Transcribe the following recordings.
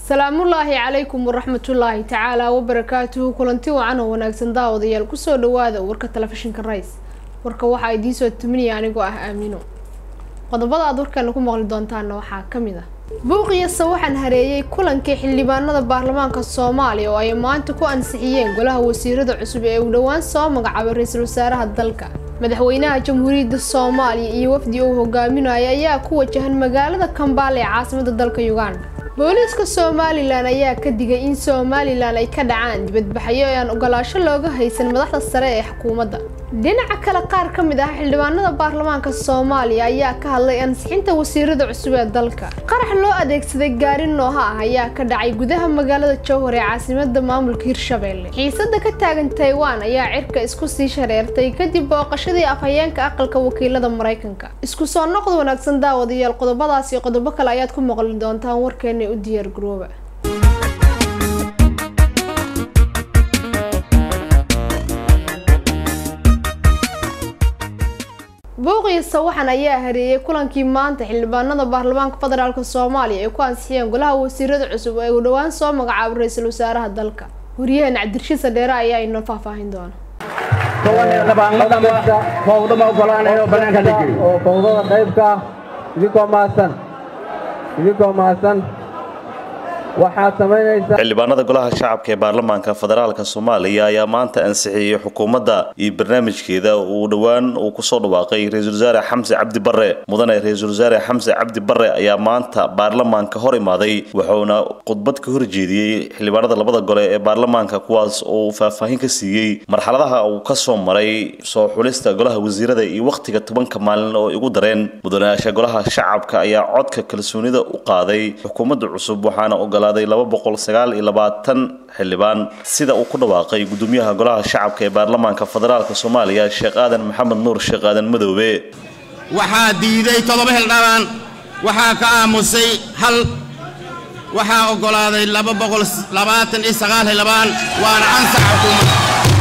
salaamullaahi calaykum waraxmatullaahi tacaala wabarakaatuhu kulanti wacan oo wanaagsan daawadayaal kusoo dhawaada warka telefishinka rays warka waxaa idiin soo tuminaya anigoo ah aamino qodobada aad warkeena ku maqli doontaana waxaa ka mid ah buuqiyase waxaan hareeyey kulankii xildhibaanada baarlamaanka soomaaliya oo ay maanta ku ansixiyeen golaha wasiirada cusub ee uu dhowaan soo magacaabay ra-iisul wasaaraha dalka madaxweynaha jamhuuriyadda soomaaliya iyo wafdi uu hogaaminaya ayaa ku wajahan magaalada kambaale ee caasimada dalka uganda booliiska somalilan ayaa ka digay in somalilan ay ka dhacaan dibadbaxyo ee aan ogolaasho looga haysan madaxda sare ee xukuumadda dhinaca kale qaar ka mid ah xildhibaanada baarlamaanka soomaaliya ayaa ka hadlay ansixinta wasiirada cusub ee dalka qarax loo adeegsaday gaari nooha ah ayaa ka dhacay gudaha magaalada jowhar ee caasimada maamulka hirshabelle xiisada ka taagan taiwan ayaa cirka isku sii shareertay kadib booqashadii afhayeenka aqalka wakiilada maraykanka isku soo noqda wanaagsan daawadayaal qodobadaas iyo qodobo kale ayaad ku maqli doontaan warkeena u diyaar garooba buuqiyasa waxaan ayaa hareeyey kulankii maanta xildhibaanada baarlamaanka federaalk soomaaliya ay ku ansixiyeen golaha wasiirada cusub ee uu dhowaan soo magacaabay ra-iisul wasaaraha dalka waryahan cabdirashiid sadheere ayaa inoo faahfaahin doona oo fawdada qaybka idinkoo mahadsan idinkoo mahadsan waxaad samaynaysaa xildhibaanada golaha shacabka ee baarlamaanka federaalka soomaaliya ayaa maanta ansixiyey xukuumadda iyo barnaamijkeeda uu dhowaan uu kusoo dhawaaqay ra-iisul wasaare xamse cabdi barre mudane ra-iisul wasaare xamse cabdi barre ayaa maanta baarlamaanka hor imaaday wuxuuna khudbad ka horjeediyey xildhibaanada labada gole ee baarlamaanka kuwaas oo uu faahfaahin ka siiyey marxaladaha uu kasoo maray soo xulista golaha wasiirada iyo wakhtiga tobanka maalin oo igu dareen mudanayaasha golaha shacabka ayaa codka kalsoonida u qaaday xukuumadda cusub waxaana ogolaaday laba boqol sagaal iyo labaatan xildhibaan sida uu ku dhawaaqay gudoomiyaha golaha shacabka ee baarlamaanka federaalk soomaaliya sheekh aadan maxamed nuur sheekh aadan madoobe waxaa diiday toddoba xildhibaan waxaa ka aamusay hal waxaa oggolaaday laba boqol labaatan iyo sagaal xildhibaan waana ansax xukuumadda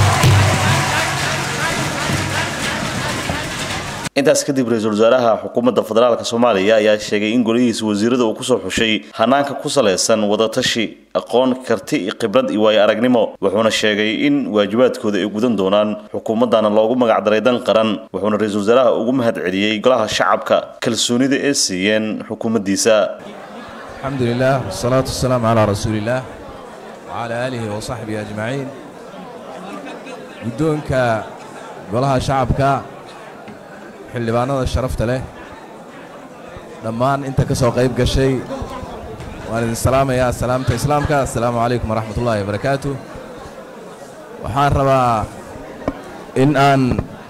intaas kadib ra-iisul wasaaraha xukuumadda federaalk soomaaliya ayaa sheegay in golihiisa wasiirada uu kusoo xushay hanaanka ku salaysan wadatashi aqoon karti iyo khibrad iyo waayo aragnimo wuxuuna sheegay in waajibaadkooda ay gudan doonaan xukuumaddana loogu magacdaray dan qaran wuxuuna ra-iisul wasaaraha ugu mahad celiyey golaha shacabka kalsoonida ee siiyeen xukuumaddiisa alxamdu lilah wasalaatu wasalaamu calaa rasuuliillaah wacalaa aalihi wa saxbihi ajmaciin guddoonka golaha shacabka xildhibaanada sharafta leh dhammaan inta ka soo qayb gashay waan idin salaamayaa salaamta islaamka assalaamu calaykum waraxmat ullaahi wabarakaatu waxaan rabaa in aan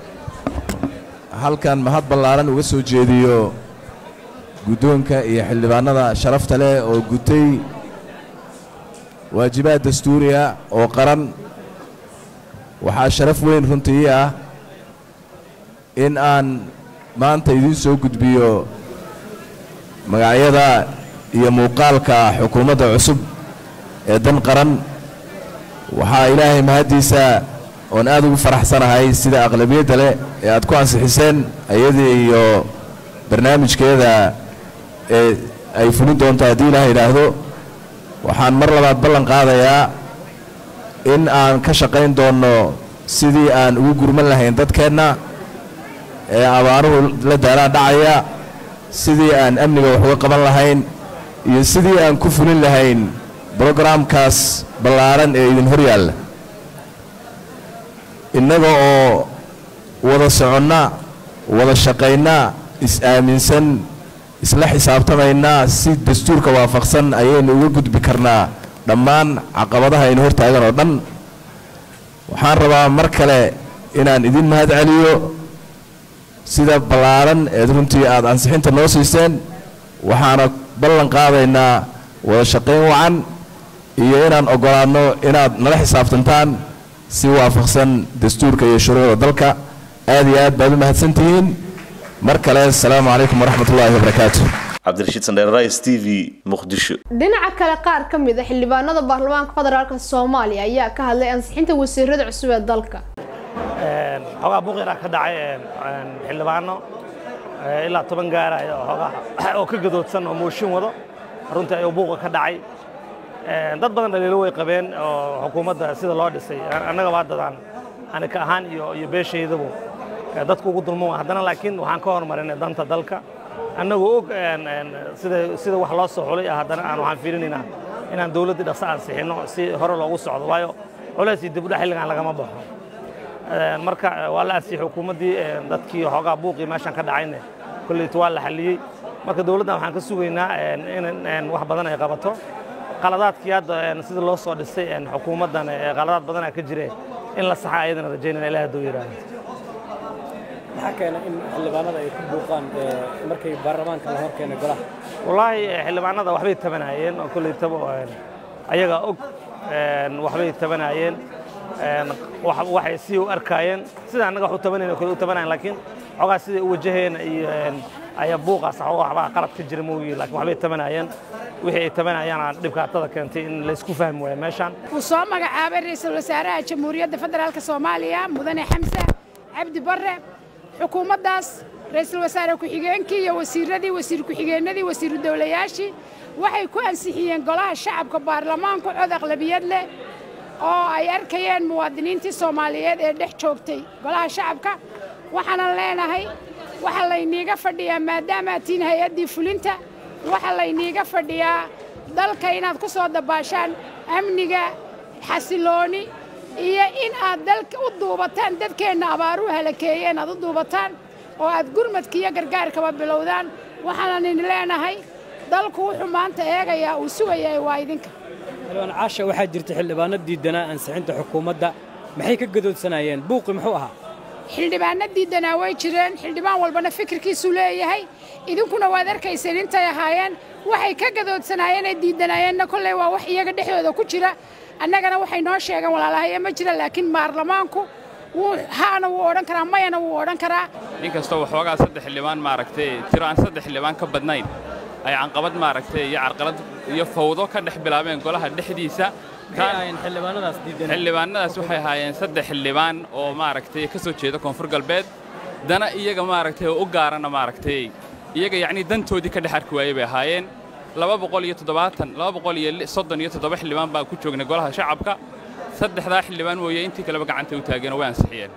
halkan mahad ballaaran uga soo jeediyo guddoonka iyo xildhibaanada sharafta leh oo gutay waajibaad dastuuriya oo qaran waxaa sharaf weyn runtii ah in aan maanta idiin soo gudbiyo magacyada iyo muuqaalka xukuumadda cusub ee dan qaran waxaa ilaahay mahaddiisa oon aad ugu faraxsanahay sida aqlabiyadda leh ee aad ku ansixiseen ayadii iyo barnaamijkeeda ee ay fulin doonto haddii ilaah idhaahdo waxaan mar labaad ballan qaadayaa in aan ka shaqayn doonno sidii aan ugu gurman lahayn dadkeenna ee abaaruhu la daalaan dhacaya sidii aan amniga wax uga qaban lahayn iyo sidii aan ku fulin lahayn brogaraamkaas ballaaran ee idin hor yaalla innaga oo wada soconna wada shaqayna is-aaminsan isla xisaabtamaynaa si dastuurka waafaqsan ayaynu uga gudbi karnaa dhammaan caqabadaha aynu hor taagan oo dhan waxaan rabaa mar kale inaan idin mahad celiyo sida ballaaran eed runtii aad ansixinta noo siiseen waxaana ballan qaadaynaa wada shaqayn wacan iyo inaan oggolaanno inaad nala xisaabtantaan si waafaqsan dastuurka iyo shuruucda dalka aad iyo aad baad u mahadsan tihiin mar kale asalaamu calaykum waraxmat ullaahi wabarakaatu cabdirashiid sandheer rais t v muqdisho dhinaca kale qaar ka mid a xildhibaanada baarlamaanka federaalk soomaaliya ayaa ka hadlay ansixinta wasiirada cusub ee dalka xoogaa buuqyara ka dhacay xildhibaano ilaa toban gaaraya oo ka gadoodsan oo mooshin wado runtii ayuu buuqa ka dhacay dad badan dhaliilo way qabeen oo xukuumadda sida loo dhisay annaga waa dadaan anika ahaan iyo iyo beeshaydabu dadku ugu dulman haddana laakiin waxaan ka hormarinay danta dalka annagoo og sida sida wax loo soo xulay haddana aan waxaan fiirinaynaa inaan dawladdii dhaqso ansixinno si hore loogu socdo waayo culays iyo dibudhac xilligan lagama baxo marka waa la ansixiyey xukuumaddii dadkii xoogaa buuqii meeshan ka dhacayne kolleyta waa la xalliyey marka dawladdan waxaan ka sugaynaa in wax badan ay qabato qaladaadkii hadda sida loo soo dhisay xukuumaddan qaladaad badanaa ka jire in la saxa ayadana rajaynayna ilaah hadduu yidhaahdo maxaa keena in xildhibaanada ay ku buuqaan markay baarlamaanka la hor keenay golaha wallaahi xildhibaanada waxbay tabanaayeen oo kolleytaba ayaga og waxbay tabanaayeen waxay sii u arkaayeen sida annaga wax u tabanayna kale u tabanayan laakiin xogaa siday u wajaheen iyo ayaa buuqaas waxbaa qalad ka jira moogi laakiin waxbay tabanaayeen wixii ay tabanayaan dhibkaatada keentay in laysku fahmi waayo meeshaan uu soo magacaabay ra'iisul wasaaraha jamhuuriyadda federaalka soomaaliya mudane xamse cabdi barre xukuumaddaas ra'iisul wasaare ku-xigeenkii iyo wasiiradii wasiir ku-xigeenadii wasiiru dowlayaashii waxay ku ansixiyeen golaha shacabka baarlamaanku cod aqlabiyad leh oo ay arkayeen muwaadiniintii soomaaliyeed ee dhex joogtay golaha shacabka waxaanan leenahay waxaa layniiga fadhiyaa maadaamaad tihiin hay-addii fulinta waxaa layniiga fadhiyaa dalka inaad ku soo dabaashaan amniga xasilooni iyo in aad dalka u duubataan dadkeenna abaaruhu halakeeyeen aad u duubataan oo aad gurmadka iyo gargaarkaba bilowdaan waxaanan idin leenahay dalku wuxuu maanta eegayaa uu sugayaa waa idinka xildhibaan caasha waxaa jirta xildhibaano diidanaa ansixinta xukuumadda maxay ka gadoodsanayeen buuqi muxuu ahaa xildhibaano diidanaa way jireen xildhibaan walbana fikirkiisuu leeyahay idinkuna waad arkayseen intay ahaayeen waxay ka gadoodsanaayeen ee diidanayeenna kolley waa wax iyaga dhexdooda ku jira annagana waxay noo sheegeen walaalahaye ma jira laakiin baarlamaanku wuu haana wuu odhan karaa mayana wuu odhan karaa inkastoo waxoogaa saddex xildhibaan maaragtay tiro aan saddex xildhibaan ka badnayn ay canqabad maaragtay iyo carqalad iyo fawdo ka dhex bilaabeen golaha dhexdiisa xildhibaanadaas waxay ahaayeen saddex xildhibaan oo maaragtay ka soo jeeda koonfur galbeed dana iyaga maaragtay oo u gaarana maaragtay iyaga yacnii dantoodii ka dhex arki waayey bay ahaayeen laba boqol iyo toddobaatan laba boqol iyo soddon iyo toddoba xildhibaan baan ku joognay golaha shacabka saddexdaa xildhibaan mooye intii kaleba gacantay u taageen oo way ansixiyeen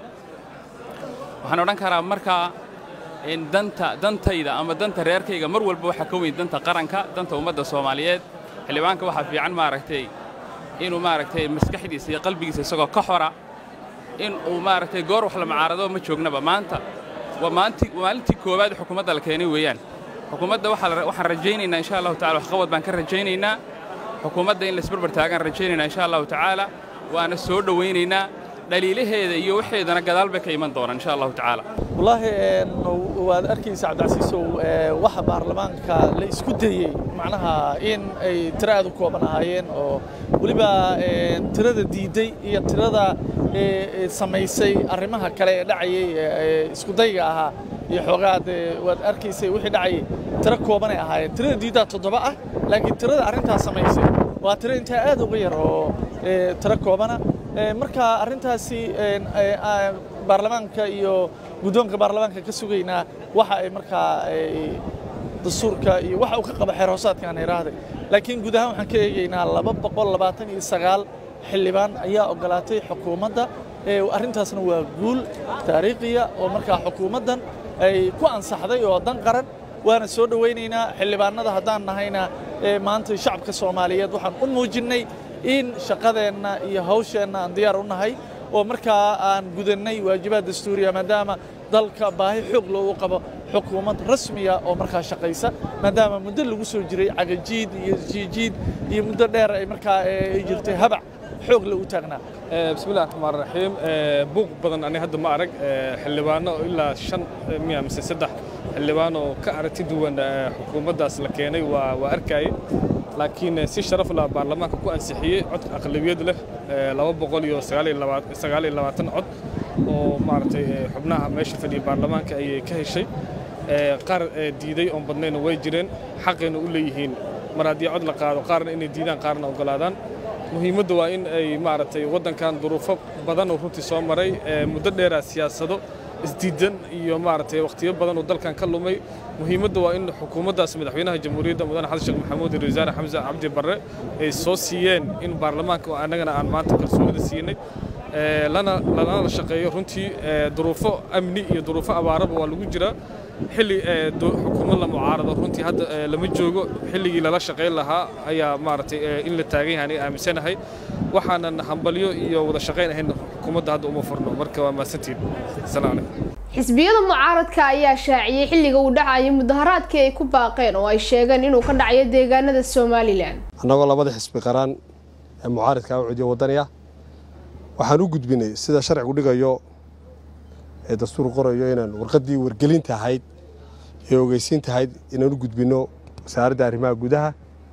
waxaan odhan karaa markaa in danta dantayda ama danta reerkayga mar walba waxaa ka weyn danta qaranka danta ummadda soomaaliyeed xildhibaanka waxaa fiican maaragtay inuu maaragtay maskaxdiisa iyo qalbigiisa isagoo ka xora in uu maaragtay goor wax la macaarado ma joognaba maanta waa maalintii maalintii koowaad xukuumadda la keenay weeyaan xukuumadda waxaan rajaynaynaa insha allahu tacala waxqabad baan ka rajaynaynaa xukuumadda in laisbarbar taagaan rajaynaynaa insha allahu tacaala waana soo dhowaynaynaa dhaliilaheeda iyo waxeedana gadaal bay ka iman doonaan insha allahu tacaala wallaahi waad arkaysa cabdicasiisow waxa baarlamaanka la isku dayey macnaha in ay tiro aad u kooban ahaayeen oo weliba tirada diidday iyo tirada samaysay arrimaha kale ee dhacayay isku dayga ahaa iyo xoogaad waad arkaysay wixii dhacayay tiro koobanay ahaayeen tirada diiddaa toddoba ah laakiin tirada arrintaas samaysay waa tiro intaa aad uga yar oo tiro koobana marka arrintaasi baarlamaanka iyo guddoonka baarlamaanka ka sugaynaa waxa ay markaa dastuurka iyo waxa uu ka qaba xeer hoosaadka aan idhaahday laakiin guud ahaan waxaan ka eegaynaa laba boqol labaatan iyo sagaal xildhibaan ayaa ogolaatay xukuumadda arrintaasna waa guul taariikhiya oo markaa xukuumaddan ay ku ansaxday oo dan qaran waana soo dhowaynaynaa xildhibaanada haddaan nahayna maanta shacabka soomaaliyeed waxaan u muujinnay in shaqadeenna iyo hawsheenna aan diyaar u nahay oo markaa aan gudannay waajibaad dastuuriya maadaama dalka baahi xoog loogu qabo xukuumad rasmiya oo markaa shaqaysa maadaama muddo lagu soo jiray cagajiid iyo jiijiid iyo muddo dheer ay markaa ay jirtay habac xoog la u taagnaa bismillahi raxmaan raxiim buuq badan ani hadda ma arag xildhibaano ilaa shan miya mise saddex xildhibaan oo ka aragti duwan xukuumaddaas la keenay waa waa arkayay laakiin si sharaf lah baarlamaanka ku ansixiyey cod aqlabiyad leh laba boqol iyo sagaal iyo labaatan cod oo maaragtay xubnaha meesha fadhiya baarlamaanka ayay ka heshay qaar diiday oon badnayna way jireen xaqayna u leeyihiin mar haddii cod la qaado qaarna inay diidaan qaarna ogolaadaan muhiimaddu waa in ay maaragtay waddankan duruufo badan oo runtii soo maray muddo dheeraa siyaasado isdiidan iyo maaragtay wakhtiyo badan oo dalkan ka lumay muhiimadda waa in xukuumaddaas madaxweynaha jamhuuriyadda mudane xasan sheekh maxamuud iyo wasaare xamse cabdi barre ay soo siiyeen in baarlamaanka oo annagana aan maanta kalsoonida siinay lana lana shaqeeyo runtii duruufo amni iyo duruufo abaaraba waa lagu jiraa xilli xukuumad la mucaarado runtii hadda lama joogo xilligii lala shaqayn lahaa ayaa maaragtay in la taagan yahay aniga aaminsanahay waxaanan hambalyo iyo wada shaqayn ahayn xukuumadda hadda uma furno marka waa mahadsantiin asalaam calaykum xisbiyada mucaaradka ayaa shaaciyey xilliga uu dhacayay mudaharaadkii ay ku baaqeen oo ay sheegeen inuu ka dhacayo deegaanada somalilan annagoo labada xisbi qaraan ee mucaaradka u cudiyo waddaniya waxaan u gudbinay sida sharcigu dhigayo ee dastuur qorayo inaan warqaddii wargelinta ahayd ee ogeysiinta ahayd inaan u gudbinno wasaaradda arrimaha gudaha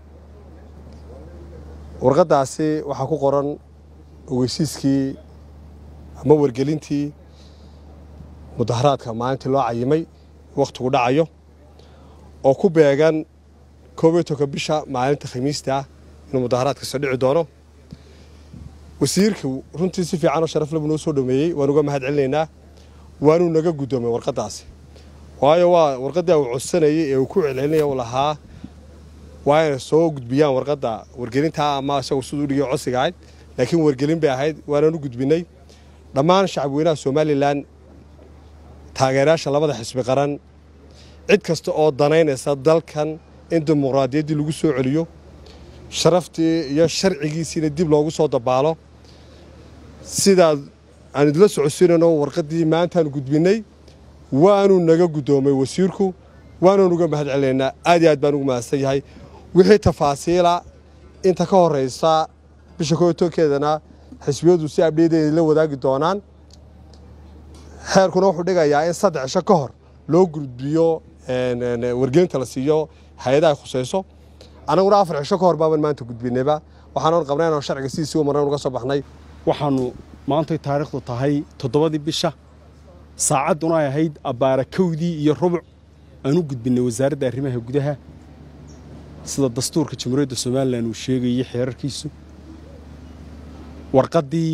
warqaddaasi waxaa ku qoran ogeysiiskii ama wargelintii mudaharaadka maalintii loo cayimay wakhtigu dhacayo oo ku beegan koob iyo tobanka bisha maalinta khamiista ah inuu mudaharaadka soo dhici doono wasiirka runtii si fiican oo sharaf labu noo soo dhameeyey waan uga mahad celinaynaa waanuu naga guddoomay warqaddaasi waayo waa warqaddii uu codsanayay ee uu ku celcelinaya uu lahaa waa inay soo gudbiyaan warqadda wargelintaa ama isagu siduu dhigay codsiga ahayd laakiin wargelin bay ahayd waanaan u gudbinay dhammaan shacabweynaha somalilan taageerayaasha labada xisbi qaran cid kasta oo danaynaysa dalkan in dimuqraadiyaddii lagu soo celiyo sharaftii iyo sharcigiisiina dib loogu soo dabaalo sidaad aan idila socodsiinayno warqaddii maantaan gudbinnay waanuu naga guddoomay wasiirku waanaan uga mahad celinaynaa aad iyo aad baan ugu mahadsan yahay wixii tafaasiila inta ka horraysa bisha kootoonkeedana xisbiyadu si abdheedeeda la wadaagi doonaan xeerkuna wuxuu dhigayaa in saddex cisho ka hor loo gudbiyo wargelinta la siiyo hay-adaha ay khusayso annaguna afar cisho ka hor baaban maanta gudbinayba waxaanan qabnay inaan sharciga sidiisii u marnan uga soo baxnay waxaannu maantay taariikhdu tahay toddobadii bisha saacadduna ay ahayd abbaara kowdii iyo rubuc aan u gudbinnay wasaaradda arrimaha gudaha sida dastuurka jamhuuriyadda somalilan uu sheegayey xeerarkiisu warqaddii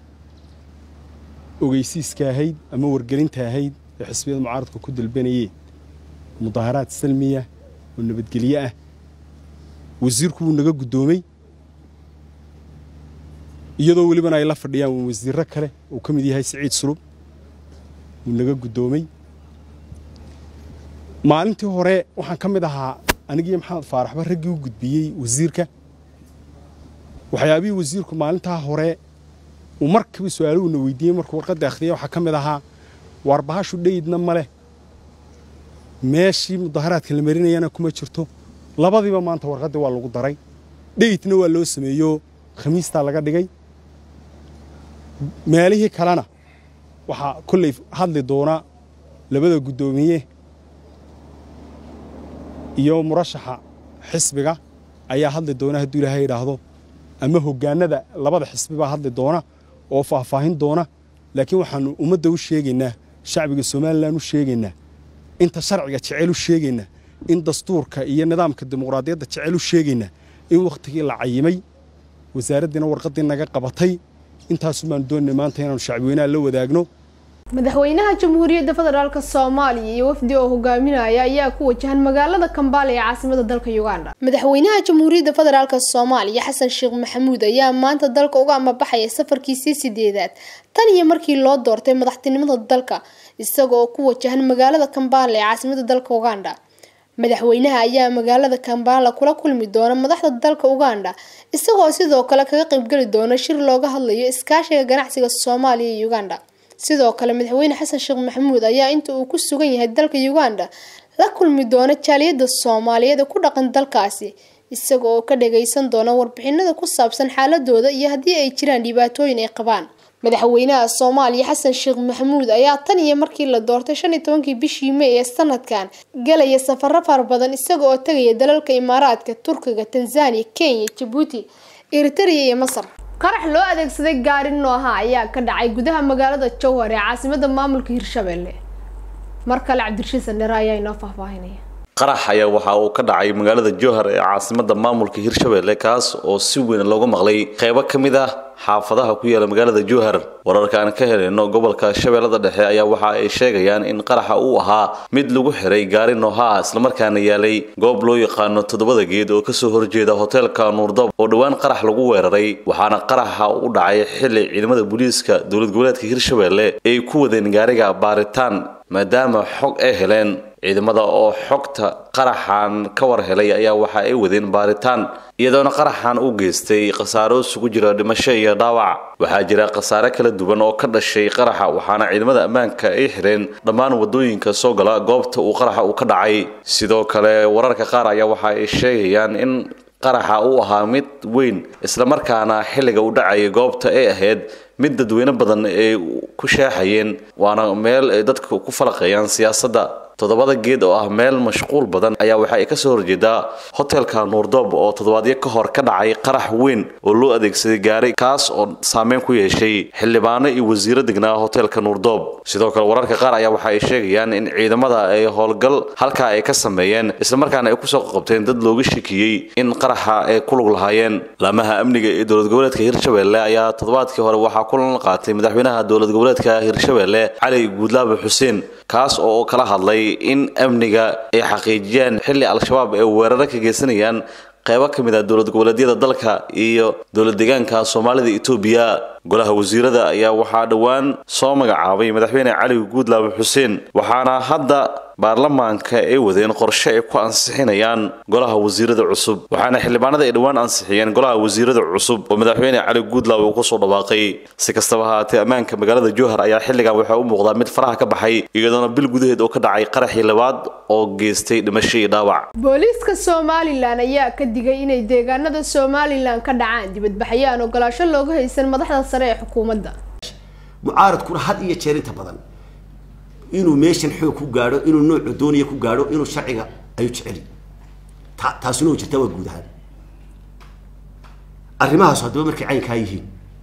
ogeysiiska ahayd ama wargelinta ahayd ee xisbiyada mucaaradka ku dalbanayeen mudaharaad salmiya oo nabadgelyo ah wasiirku wuu naga guddoomey iyadoo welibana ay la fadhiyaan wasiirro kale uu ka mid yahay siciid sulub wuu naga guddoomey maalintii hore waxaan ka mid ahaa anigiiyo maxamed faaraxba raggii u gudbiyey wasiirka waxyaabihii wasiirku maalintaa hore uu markaba su-aaluhuna weydiiyey markuu warqadda akhriyay waxaa ka mid ahaa waar bahashu dhayidna ma leh meeshii mudaharaadka la marinayana kuma jirto labadiiba maanta warqaddii waa lagu daray dhayidna waa loo sameeyo khamiistaa laga dhigay meelihii kalena waxaa kolley hadli doona labada guddoomiye iyo murashaxa xisbiga ayaa hadli doona hadduu ilaahay idhaahdo ama hoggaanada labada xisbi baa hadli doona oo faahfaahin doona laakiin waxaannu ummadda u sheegaynaa shacbiga somalilan u sheegaynaa inta sharciga jecel u sheegaynaa in dastuurka iyo nidaamka dimuqraadiyadda jecel u sheegaynaa in wakhtigii la cayimay wasaaraddiina warqaddii naga qabatay intaasu baanu doonay maanta inaanu shacbiweynaha la wadaagno madaxweynaha jamhuuriyadda federaalk soomaaliya iyo wafdi oo hogaaminaya ayaa ku wajahan magaalada kambaale ee caasimada dalka uganda madaxweynaha jamhuuriyadda federaalk soomaaliya xasan sheekh maxamuud ayaa maanta dalka uga amabaxaya safarkiisii sideedaad tan iyo markii loo doortay madaxtinimada dalka isaga oo ku wajahan magaalada kambaale ee caasimada dalka uganda madaxweynaha ayaa magaalada kambala kula kulmi doona madaxda dalka uganda isagoo sidoo kale kaga qaybgeli doona shir looga hadlayo iskaashiga ganacsiga soomaaliya iyo uganda sidoo kale madaxweyne xasan sheekh maxamuud ayaa inta uu ku sugan yahay dalka uganda la kulmi doona jaaliyada soomaaliyeed ee ku dhaqan dalkaasi isaga oo ka dhageysan doona warbixinada ku saabsan xaaladooda iyo haddii ay jiraan dhibaatooyin ay qabaan madaxweynaha soomaaliya xasan sheekh maxamuud ayaa tan iyo markii la doortay shan iyo tobankii bishii may ee sanadkan galaya safaro fara badan isaga oo tegaya dalalka imaaraadka turkiga tanzania kenya jabuuti eritrea iyo masar qarax loo adeegsaday gaari nooha ayaa ka dhacay gudaha magaalada jowhar ee caasimada maamulka hirshabelle mar kale cabdirashiid sandhere ayaa inoo faahfaahinaya qarax ayaa waxa uu ka dhacay magaalada jowhar ee caasimada maamulka hirshabelle kaas oo si weyn looga maqlay qeybo ka mid ah xaafadaha ku yaala magaalada jowhar wararka aan ka helayno gobolka shabeellada dhexe ayaa waxa ay sheegayaan in qaraxa uu ahaa mid lagu xiray gaari nooha ah islamarkaana yaalay goob loo yaqaano toddobada geed oo kasoo horjeeda hoteelka nuurdab oo dhowaan qarax lagu weeraray waxaana qaraxa u dhacay xili ciidamada booliiska dowlad goboleedka hirshabelle ay ku wadeen gaariga baaritaan maadaama xog ay heleen ciidamada oo xogta qaraxan ka war helay ayaa waxa ay wadeen baaritaan iyadoona qaraxan u geystay khasaaro isugu jira dhimasho iyo dhaawac waxaa jira khasaare kala duwan oo ka dhashay qaraxa waxaana ciidamada ammaanka ay xireen dhammaan wadooyinka soo gala goobta uu qaraxa uu ka dhacay sidoo kale wararka qaar ayaa waxa ay sheegayaan in qaraxa uu ahaa mid weyn islamarkaana xilliga u dhacayay goobta ay ahayd mid dadweyne badan ay ku sheexayeen waana meel ay dadka ku falaqeeyaan siyaasadda toddobada geed oo ah meel mashquul badan ayaa waxa ay kasoo horjeedaa hotelka nuurdoob oo toddobaadyo ka hor ka dhacay qarax weyn oo loo adeegsaday gaari kaas oo saameyn ku yeeshay xildhibaano iyo wasiiro degnaa hotelka nuurdoob sidoo kale wararka qaar ayaa waxa ay sheegayaan in ciidamada ay howlgal halkaa ay ka sameeyeen islamarkaana ay kusoo qabteen dad looga shakiyey in qaraxa ay ku lug lahaayeen laamaha amniga ee dowlad goboleedka hirshabelle ayaa toddobaadkii hore waxaa kulan la qaatay madaxweynaha dowlad goboleedka hirshabelle cali guudlaabe xuseen kaas oo kala hadlay in amniga ay xaqiijiyaan xilli al-shabaab ay weeraro ka geysanayaan qaybo ka mid ah dowlad goboleedyada dalka iyo dowlad deegaanka soomaalida etoobiya golaha wasiirada ayaa waxaa dhowaan soo magacaabay madaxweyne cali guudlaabe xuseen waxaana hadda baarlamaanka ay wadeen qorshe ay ku ansixinayaan golaha wasiirada cusub waxaana xildhibaanada ay dhowaan ansixiyeen golaha wasiirada cusub oo madaxweyne cali guudlaabe uu kusoo dhawaaqay si kastaba haatee ammaanka magaalada jowhar ayaa xilligan waxaa u muuqdaa mid faraha ka baxay iyadoona bil gudaheed oo ka dhacay qaraxii labaad oo geystay dhimasho iyo dhaawac booliiska somalilan ayaa ka digay inay deegaanada somalilan ka dhacaan dibadbaxyo aan ogolaasho looga haysan madaxda sare ee xukuumadda mucaaradkuna had iyo jeer inta badan inuu meeshan xoog ku gaadho inuu noocu doonaya ku gaadho inuu sharciga ayuu jeceli ta taasuna way jirtaa waa guud ahaan arrimahaas haddaba markay caynkaa yihiin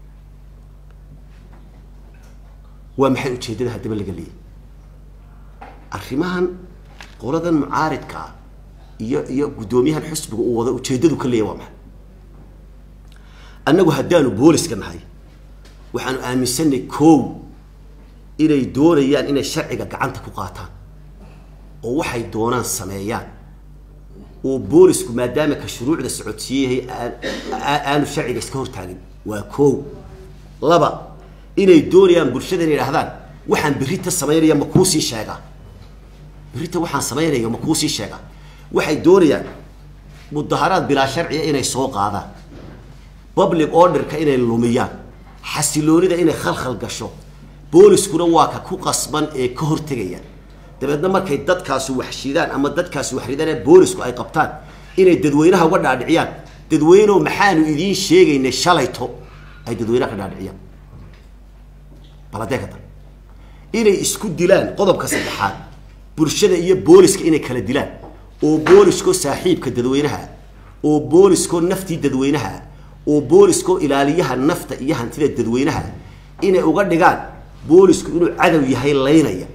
waa maxay ujeeddada haddaba laga leeyahy arrimahan qoladan mucaaridka ah iyo iyo guddoomiyahan xusbiga uu wada ujeeddadu ka leeyahy waa maxay annagu haddaanu booliska nahay waxaanu aaminsanay kow inay doonayaan inay sharciga gacanta ku qaataan oo waxay doonaan sameeyaan oo boolisku maadaama ka shuruucda socodsiiyahay aanu sharciga iska hortaagin waa kow laba inay doonayaan bulshada inay idhahdaan waxaan berrita samaynaya ma kuusii sheegaa berrita waxaan samaynaya ma kuusii sheegaa waxay doonayaan mudaharaad bilaa sharciya inay soo qaadaan public orderka inay lumiyaan xasiloonida inay khalkhal gasho booliskuna waa ka ku qasban ee ka hortegaya dabeedna markay dadkaasu waxshidaan ama dadkaasu waxridaan ee boolisku ay qabtaan inay dadweynaha uga dhaadhiciyaan dadweyneoo maxaanu idiin sheegaynay shalayto ay dadweynaha ka dhaadhiciyaan baladee ka dan inay isku dilaan qodobka saddexaad bulshada iyo booliska inay kala dilaan oo booliskoo saaxiibka dadweynaha oo booliskoo naftii dadweynaha oo booliskoo ilaaliyaha nafta iyo hantida dadweynaha inay uga dhigaan boolisku inuu cadow yahay laynaya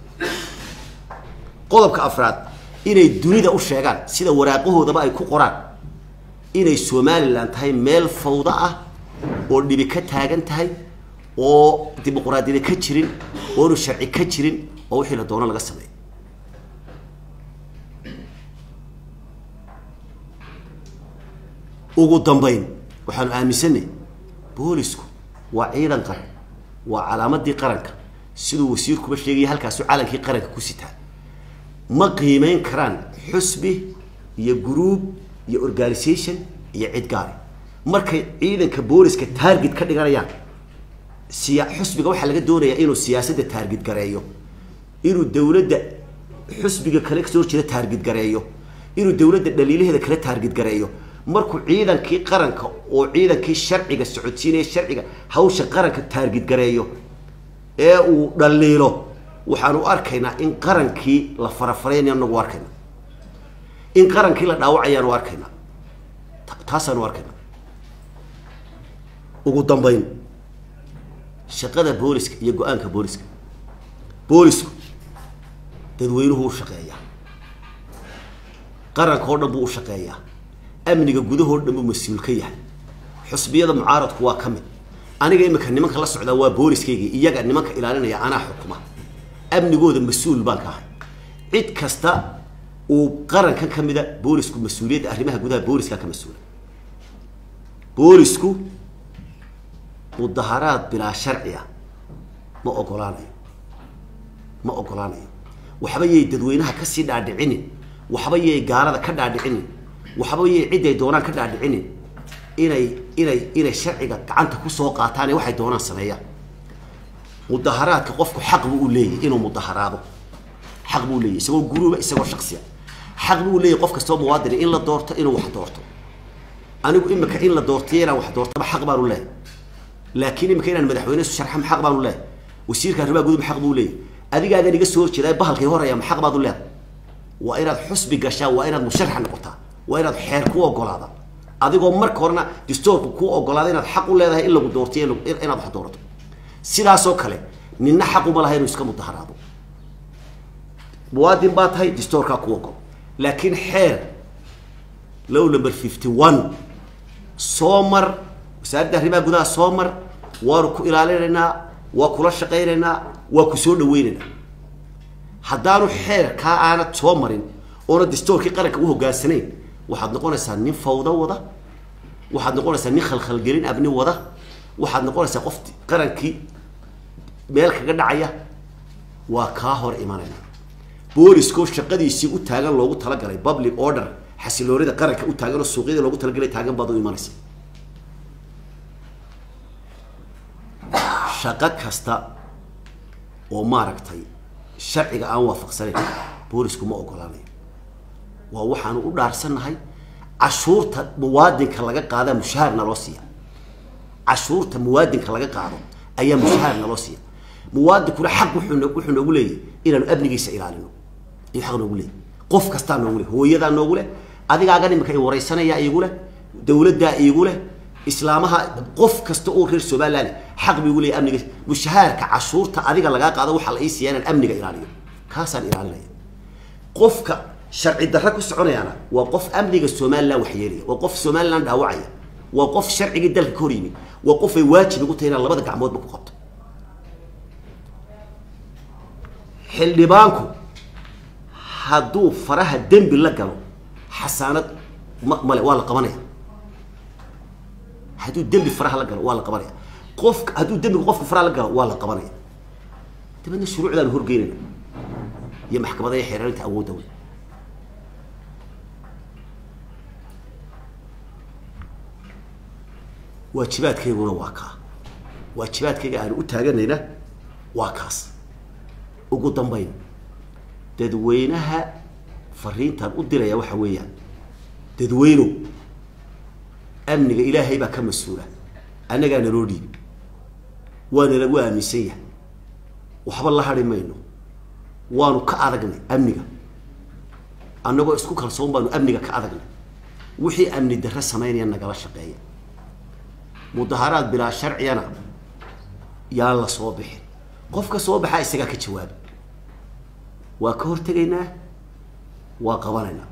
qodobka afraad inay dunida u sheegaan sida waraaqahoodaba ay ku qoraan inay somalilan tahay meel fawdo ah oo dhibi ka taagan tahay oo dimuquraadiyada ka jirin oonu sharci ka jirin oo wixii la doono laga sameeyo ugu dambayn waxaanu aaminsanay boolisku waa ciidan qaran waa calaamadii qaranka siduu wasiirkuba sheegaya halkaasu calankii qaranka ku sitaa ma qiimeyn karaan xusbi iyo gruub iyo organisation iyo cid gaari markay ciidanka booliska taarget ka dhiganayaan siya xusbiga waxaa laga doonayaa inuu siyaasadda taarget gareeyo inuu dowladda xusbiga kale kasoo horjeeda taarget gareeyo inuu dowladda dhaliilaheeda kale taarget gareeyo markuu ciidankii qaranka oo ciidankii sharciga socodsiinaya sharciga hawsha qaranka taarget gareeyo ee uu dhaliilo waxaanu arkaynaa in qarankii la farafaraynayo anagu arkayna in qarankii la dhaawacayaanu arkaynaa taasaanu arkaynaa ugu dambayn shaqada booliska iyo go-aanka booliska boolisku dadweynuhu u shaqeeyaa qaranka oo dhan buu u shaqeeyaa amniga gudahoo dhan buu mas-uul ka yahay xusbiyada mucaaradku waa ka mid aniga imika nimanka la socdaa waa booliskayga iyaga nimanka ilaalinaya anaa xukuma amnigooda mas-uul baan ka ahay cid kasta uu qarankan ka mida boolisku mas-uuliyadda arrimaha gudaha booliska ka mas-uula boolisku mudaharaad bilaa sharci ah ma ogolaanayo ma ogolaanayo waxba yay dadweynaha kasii dhaadhicinin waxba yay gaalada ka dhaadhicinin waxba yay ciday doonaan ka dhaadhicinin inay inay inay sharciga gacanta kusoo qaataan ee waxay doonaan sameeyaan mudaharaadka qofku xaq buu u leeyahy inuu mudaharaado xaq buu leeyahy isagoo guruuba isagoo shaksiya xaq buu leeyahy qof kastoo muwaadini in la doorto inuu wax doorto anigu imika in la doortiyo inaan wax doortaba xaq baanu leeyahy laakiin imika inaan madaxweyne isu sharxam xaq baanu leeyahy wasiirka arrimaha guduba xaq buu leeyahy adigaagan iga soo horjeedaa bahalkay horaya ma xaq baad u leedahay waa inaad xusbi gashaa waa inaad musharax noqotaa waa inaad xeer ku ogolaada adigoo marka horena distoorku kuu ogolaada inaad xaq u leedahay in lagu doortiyo inaad wax doorato sidaasoo kale ninna xaquma laha inuu iska mudaharaado muwaadin baa tahay distoorkaa ku ogol laakiin xeer low number fifty one soo mar wasaaradda arrimaha gudaha soo mar waanu ku ilaalinaynaa waa kula shaqaynaynaa waa ku soo dhaweynaynaa haddaanu xeer kaa aanad soo marin oona distoorkii qaranka u hogaansanayn waxaad noqonaysaa nin fawdo wada waxaad noqonaysaa nin khalkhalgelin abni wada waxaad noqonaysaa qof qarankii meel kaga dhacaya waa kaa hor imanayna booliskoo shaqadiisii u taagan loogu talagalay public order xasiloonida qaranka u taagan oo suuqyada loogu talagalay taagan baad u imanaysa shaqo kasta oo maaragtay sharciga aan waafaqsanayn boolisku ma ogolaanayo waa waxaanu u dhaarsannahay cashuurta muwaadinka laga qaadaa mushahaar naloo siiya cashuurta muwaadinka laga qaado ayaa mushahaar naloo siiya muwaadinkuna xaq wuxuu wuxuu noogu leeyahy inaanu amnigiisa ilaalino ayuu xaq noogu leeyahy qof kastaa noogu leh hooyadaa noogu leh adigaagan imika i waraysanaya iigu leh dawladdaa iigu leh islaamaha qof kasta oo reer somaliland xaq buu igu leeyahy amnigiisa mushahaarka cashuurta adiga lagaa qaado waxaa la ii siiya inaan amniga ilaaliyo kaasaan ilaalinaya qofka sharci darra ku soconayaana waa qof amniga somaliland waxyeelaya waa qof somaliland dhaawacaya waa qof sharcigii dalka ka hor yimid waa qof ay waajib igu tahay inaan labada gacmoodba ku qabto xildhibaanku hadduu faraha dembi la galo xasaanad ma male waa la qabanaya hadduu dembi faraha la galo waa la qabanaya qofka hadduu dembiga qofka faraha la galo waa la qabanaya dabeedna shuruucdaanu horgeynayna iyo maxkamada iyo xeeraarinta awoodda wey waajibaadkayguna waa kaa waajibaadkayga aanu u taaganayna waa kaas ugu dambayn dadweynaha fariintaan u diraya waxa weeyaan dadweynow amniga ilaahay baa ka mas-uula annagaa naloo dhiibi waana lagu aaminsan yahay waxba la hadhi mayno waanu ka adagnay amniga annagoo isku kalsoon baanu amniga ka adagnay wixii amni darre samaynaya nagala shaqeeya mudaharaad bilaa sharciyana yaan la soo bixin qofka soo baxaa isagaa ka jawaaba waa ka hortegaynaa waa qabanaynaa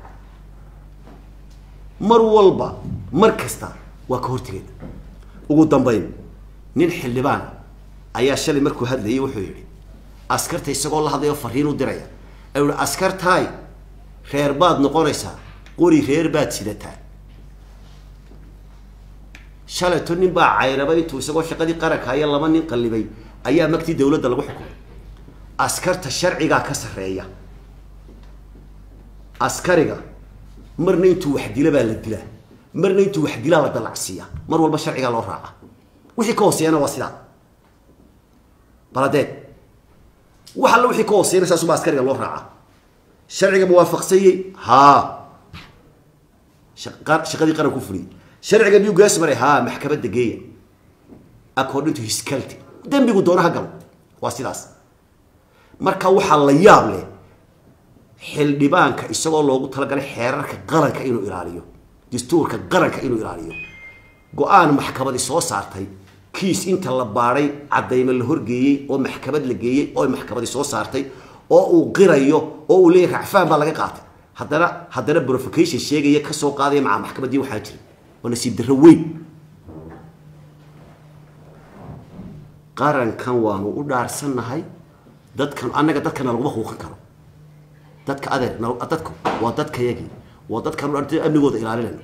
mar walba mar kasta waa ka hortegaynaa ugu dambayn nin xildhibaana ayaa shalay markuu hadlayay wuxuu yidhi askarta isagoo la hadlayo fariin u diraya ayuu yihi askartaay reer baad noqonaysaa qori reer baad sidataa shalayto nin baa cayrabay intuu isagoo shaqadii qaranka aya laba nin qallibay ayaa magtii dawladda lagu xukumay askarta sharcigaa ka sarreeya askariga marna intuu wax dila baa la dilaa marna intuu wax dilaa la dalacsiiyaa mar walba sharcigaa loo raaca wixii ka hooseeyana waa sidaa baladeed wax alla wixii ka hooseeyana saasubaa askariga loo raaca sharciga muwaafaqsanyey haa shaqadii qaran ku fuliyey sharciga miyuu gaas maray haa maxkamadda geeya according to his culty dembigu doonaha galo waa sidaas marka waxaa la yaab leh xildhibaanka isagoo loogu talagalay xeerarka qaranka inuu ilaaliyo dastuurka qaranka inuu ilaaliyo go-aan maxkamadi soo saartay kiis inta la baadhay caddaymo la horgeeyey oo maxkamad la geeyey oo maxkamadi soo saartay oo uu qirayo oo uu leeyahy racfaan baa laga qaatay haddana haddana provocation sheegaya ka soo qaadaya maca maxkamaddii waxaa jira waa nasiib darro weyn qarankan waanu u dhaarsannahay dadkan annaga dadkana laguma huuqan karo dadka adeer dadku waa dadkayagii waa dadkan u dhaartay amnigooda ilaalinayno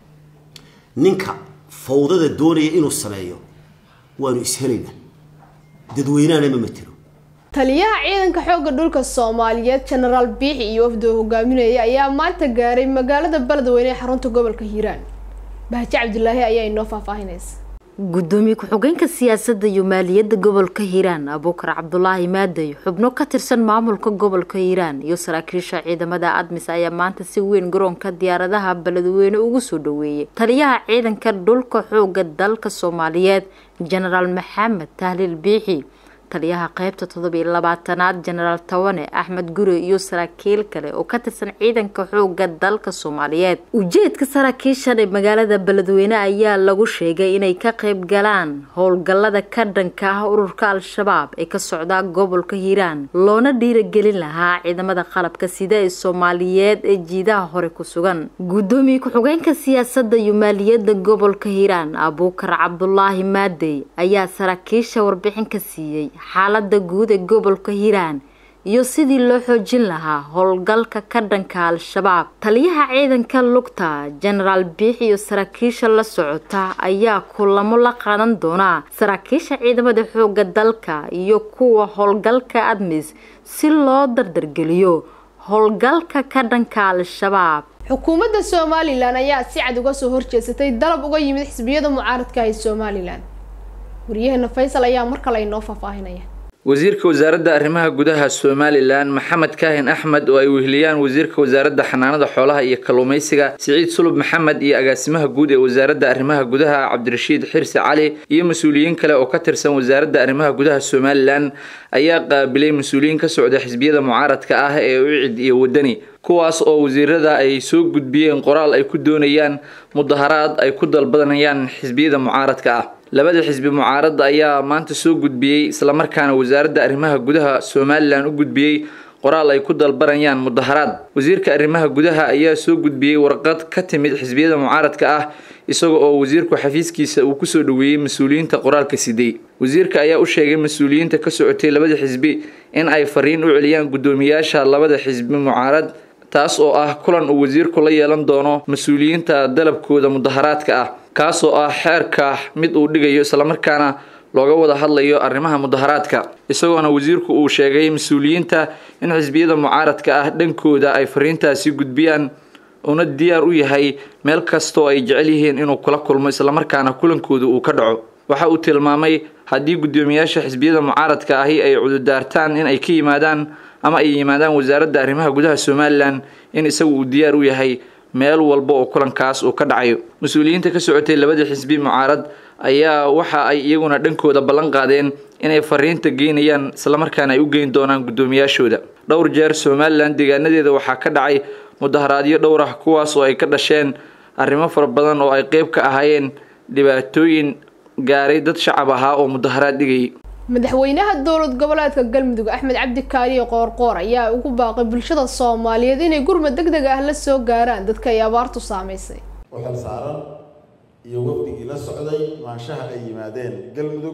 ninka fawdada doonaya inuu sameeyo waanu ishelaynaa dadweynahana ma matelo taliyaha ciidanka xoogga dhulka soomaaliyeed jenaraal biixi iyo wafdi oo hogaaminaya ayaa maanta gaaray magaalada beledweyne ee xarunta gobolka hiiraan bahaji cabdilaahi ayaa inoo faahfaahinaysa gudoomiye ku-xigeenka siyaasadda iyo maaliyadda gobolka hiiraan abuukar cabdulaahi maadey xubno ka tirsan maamulka gobolka hiiraan iyo saraakiisha ciidamada admis ayaa maanta si weyn garoonka diyaaradaha beledweyne ugu soo dhaweeyey taliyaha ciidanka dhulka xooga dalka soomaaliyeed jenaraal maxamed tahliil biixi taliyaha qeybta toddobiyo labaatanaad jenaraal tawane axmed gure iyo saraakiil kale oo ka tirsan ciidanka xooga dalka soomaaliyeed ujeedka saraakiishan ee magaalada beledweyne ayaa lagu sheegay inay ka qeyb galaan howlgallada ka dhanka ah ururka al-shabaab ee ka socda gobolka hiiraan loona dhiiragelin lahaa ciidamada qalabka sida ee soomaaliyeed ee jiidaha hore ku sugan gudoomiye ku-xigeenka siyaasadda iyo maaliyadda gobolka hiiraan abuukar cabdulaahi maadey ayaa saraakiisha warbixin ka siiyey xaalada guud ee gobolka hiiraan iyo sidii loo xoojin lahaa howlgalka ka dhanka al-shabaab taliyaha ciidanka lugta jenaraal biix iyo saraakiisha la socota ayaa kulamo la qaadan doonaa saraakiisha ciidamada xooga dalka iyo kuwa howlgalka admis si loo dardargeliyo howlgalka ka dhanka al-shabaab xukuumadda somalilan ayaa si cad uga soo horjeesatay dalab uga yimid xisbiyada mucaaradka ee somalilan waryaheena faysal ayaa mar kale inoo faahfaahinaya wasiirka wasaaradda arrimaha gudaha somalilan maxamed kaahin axmed oo ay weheliyaan wasiirka wasaaradda xanaanada xoolaha iyo kalluumaysiga siciid sulub maxamed iyo agaasimaha guud ee wasaaradda arrimaha gudaha cabdirashiid xirsi cali iyo mas-uuliyiin kale oo ka tirsan wasaaradda arrimaha gudaha somalilan ayaa qaabilay mas-uuliyiin ka socda xisbiyada mucaaradka ah ee ucid iyo wadani kuwaas oo wasiirada ay soo gudbiyeen qoraal ay ku doonayaan mudaharaad ay ku dalbadanayaan xisbiyada mucaaradka ah labada xisbi mucaaradda ayaa maanta soo gudbiyey islamarkaana wasaaradda arrimaha gudaha somalilan u gudbiyey qoraal ay ku dalbanayaan mudaharaad wasiirka arrimaha gudaha ayaa soo gudbiyey warqad ka timid xisbiyada mucaaradka ah isaga oo wasiirku xafiiskiisa uu kusoo dhaweeyey mas-uuliyiinta qoraalka sidey wasiirka ayaa u sheegay mas-uuliyiinta ka socotay labada xisbi in ay fariin u celiyaan guddoomiyaasha labada xisbi mucaarad taas oo ah kulan uu wasiirku la yeelan doono mas-uuliyiinta dalabkooda mudaharaadka ah kaasoo ah xeerka mid uu dhigayo islamarkaana looga wada hadlayo arrimaha mudaharaadka isagoona wasiirku uu sheegay mas-uuliyiinta in xisbiyada mucaaradka ah dhankooda ay fariintaasi gudbiyaan uuna diyaar u yahay meel kastoo ay jecel yihiin inuu kula kulmo islamarkaana kulankooda uu ka dhaco waxa uu tilmaamay haddii guddoomiyaasha xisbiyada mucaaradka ahi ay cududaartaan in ay ka yimaadaan ama ay yimaadaan wasaaradda arrimaha gudaha somalilan in isagu uu diyaar u yahay meel walba oo kulankaas uu ka dhacayo mas-uuliyiinta ka socotay labada xisbi mucaarad ayaa waxa ay iyaguna dhankooda ballan qaadeen inay fariinta geynayaan islamarkaana ay u geyn doonaan guddoomiyaashooda dhowr jeer somalilan deegaanadeeda waxaa ka dhacay mudaharaadyo dhowr ah kuwaas oo ay ka dhasheen arrimo fara badan oo ay qeyb ka ahaayeen dhibaatooyin gaaray dad shacab ahaa oo mudaharaad dhigayay madaxweynaha dowlad goboleedka galmudug axmed cabdi kaaliye qoorqoor ayaa ugu baaqay bulshada soomaaliyeed inay gurmad deg deg ah la soo gaaraan dadka ay abaartu saamaysay waxal saaran iyo wafdigii la socday maanshaha ay yimaadeen galmudug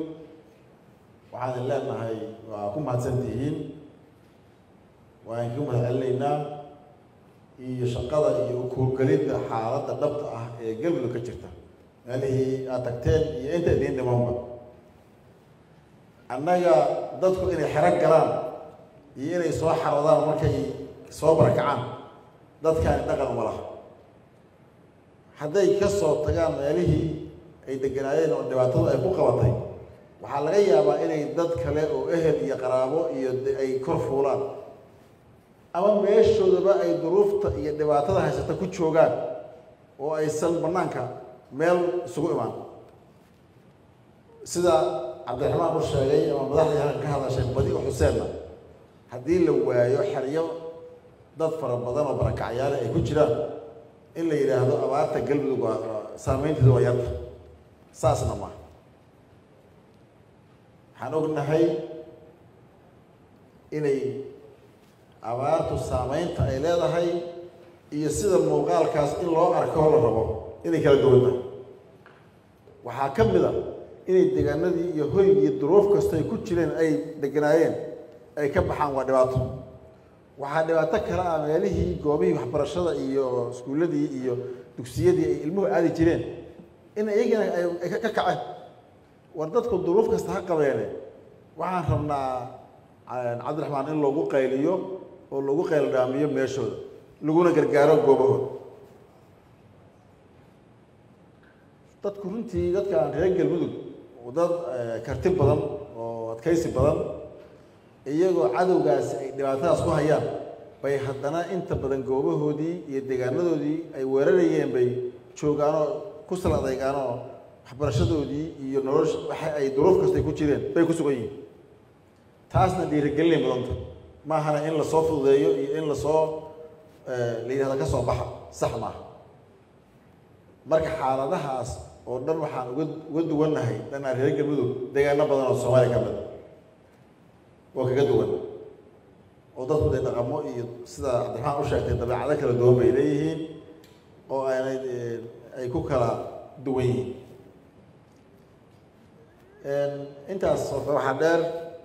waxaan leenahay waa ku mahadsantihiin waan ka mahad celinaynaa iyo shaqada iyo kuurgelidda xaaladda dhabta ah ee galmudug ka jirta meelihii aad tagteen iyo inta idiin dhimanba annaga dadku inay xero galaan iyo inay soo xaroodaan markay soo barakacaan dadkaani dhaqan uma laha hadday ka soo tagaan meelihii ay deganaayeen oo dhibaatadu ay ku qabatay waxaa laga yaabaa inay dad kale oo ehel iyo qaraabo iyo ay kor fuulaan ama meeshoodaba ay duruufta iyo dhibaatada haysata ku joogaan oo aysan bannaanka meel isugu imaan sida cabdiraxmaan u sheegay ama madaxdii halkan ka hadashay badi u xuseenna haddii la waayo xeryo dad fara badan oo barakacyaale ay ku jiraan in la yidhaahdo abaarta galmudug waa saameynteedu waa yarta saasna ma waxaan ognahay inay abaartu saameynta ay leedahay iyo sida muuqaalkaas in loo arko la rabo inay kala duwan tahay waxaa ka mid a inay deegaanadii iyo hoygii duruuf kasta ay ku jireen ay deganaayeen ay ka baxaan waa dhibaato waxaa dhibaato kale ah meelihii goobihii waxbarashada iyo iskuulladii iyo dugsiyadii ay ilmuhu aadi jireen in iyagana ay ka kaceen war dadku duruuf kasta ha qabeene waxaan rabnaa cabdiraxmaan in loogu qayliyo oo loogu qayldhaamiyo meeshooda laguna gargaaro goobahooda dadku runtii dadkaan reer galmudug dad karti badan oo adkaysi badan iyagoo cadowgaasi ay dhibaatadaas ku hayaan bay haddana inta badan goobahoodii iyo deegaanadoodii ay weerarayeen bay joogaanoo ku sal adeygaanoo waxbarashadoodii iyo nolosha waxa ay duruuf kastay ku jireen bay ku sugan yihiin taasna dhiirigelinay mudanta maahana in lasoo fududeeyo iyo in lasoo la yidhahda ka soo baxa sax maaha marka xaaladahaas oo dhan waxaan uga uga duwannahay dhanaa reer galmudug deegaano badan oo soomaaliya ka mid oo kaga duwan oo dadku dee dhaqamo iyo sida cabdiraxmaan u sheegtay dabeecado kala duwan bay leeyihiin oo aanay ay ku kala duwan yihiin intaas waxaa dheer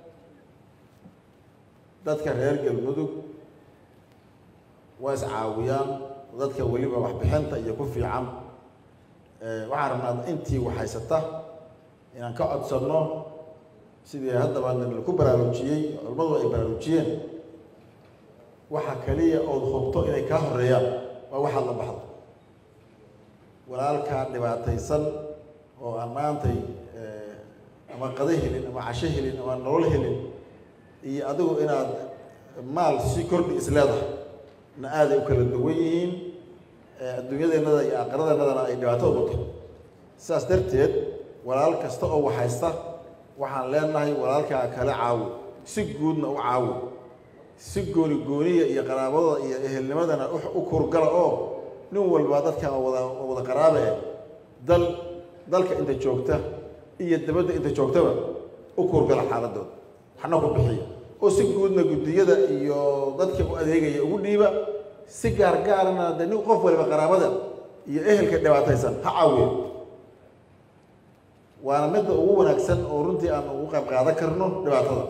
dadka reer galmudug waa iscaawiyaan dadka weliba waxbixinta iyo ku fiican waxaan rabnaa intii waxhaysata inaan ka codsanno sidii haddaba laku baraarujiyey culimmadu ay baraarujiyeen waxa kaliya ood hubto inay kaa horeeyaan waa waxaad la baxdo walaalkaa dhibaataysan oo aan maantay ama qado helin ama casho helin ama nolol helin iyo adigu inaad maal si kordhi is leedahay na aaday u kala duwan yihiin adduunyadeennada iyo aakiradeennadana ay dhibaato ugu tahay sidaas darteed walaal kasta oo waxhaysta waxaan leenahay walaalkaa kale caawo si guudna u caawo si gooni gooniya iyo qaraabada iyo ehelnimadana u kurgala oo nin walba dadkan wada wada qaraabe eh dal dalka inta joogta iyo dabadda inta joogtaba u kurgala xaaladooda waxna ku bixiya oo si guudna guddiyada iyo dadka u adeegaya ugu dhiiba si gaargaarana de nin qof waliba qaraabada iyo ehelka dhibaataysan ha caawiyo waana midda ugu wanaagsan oo runtii aan ugu qayb qaadan karno dhibaatada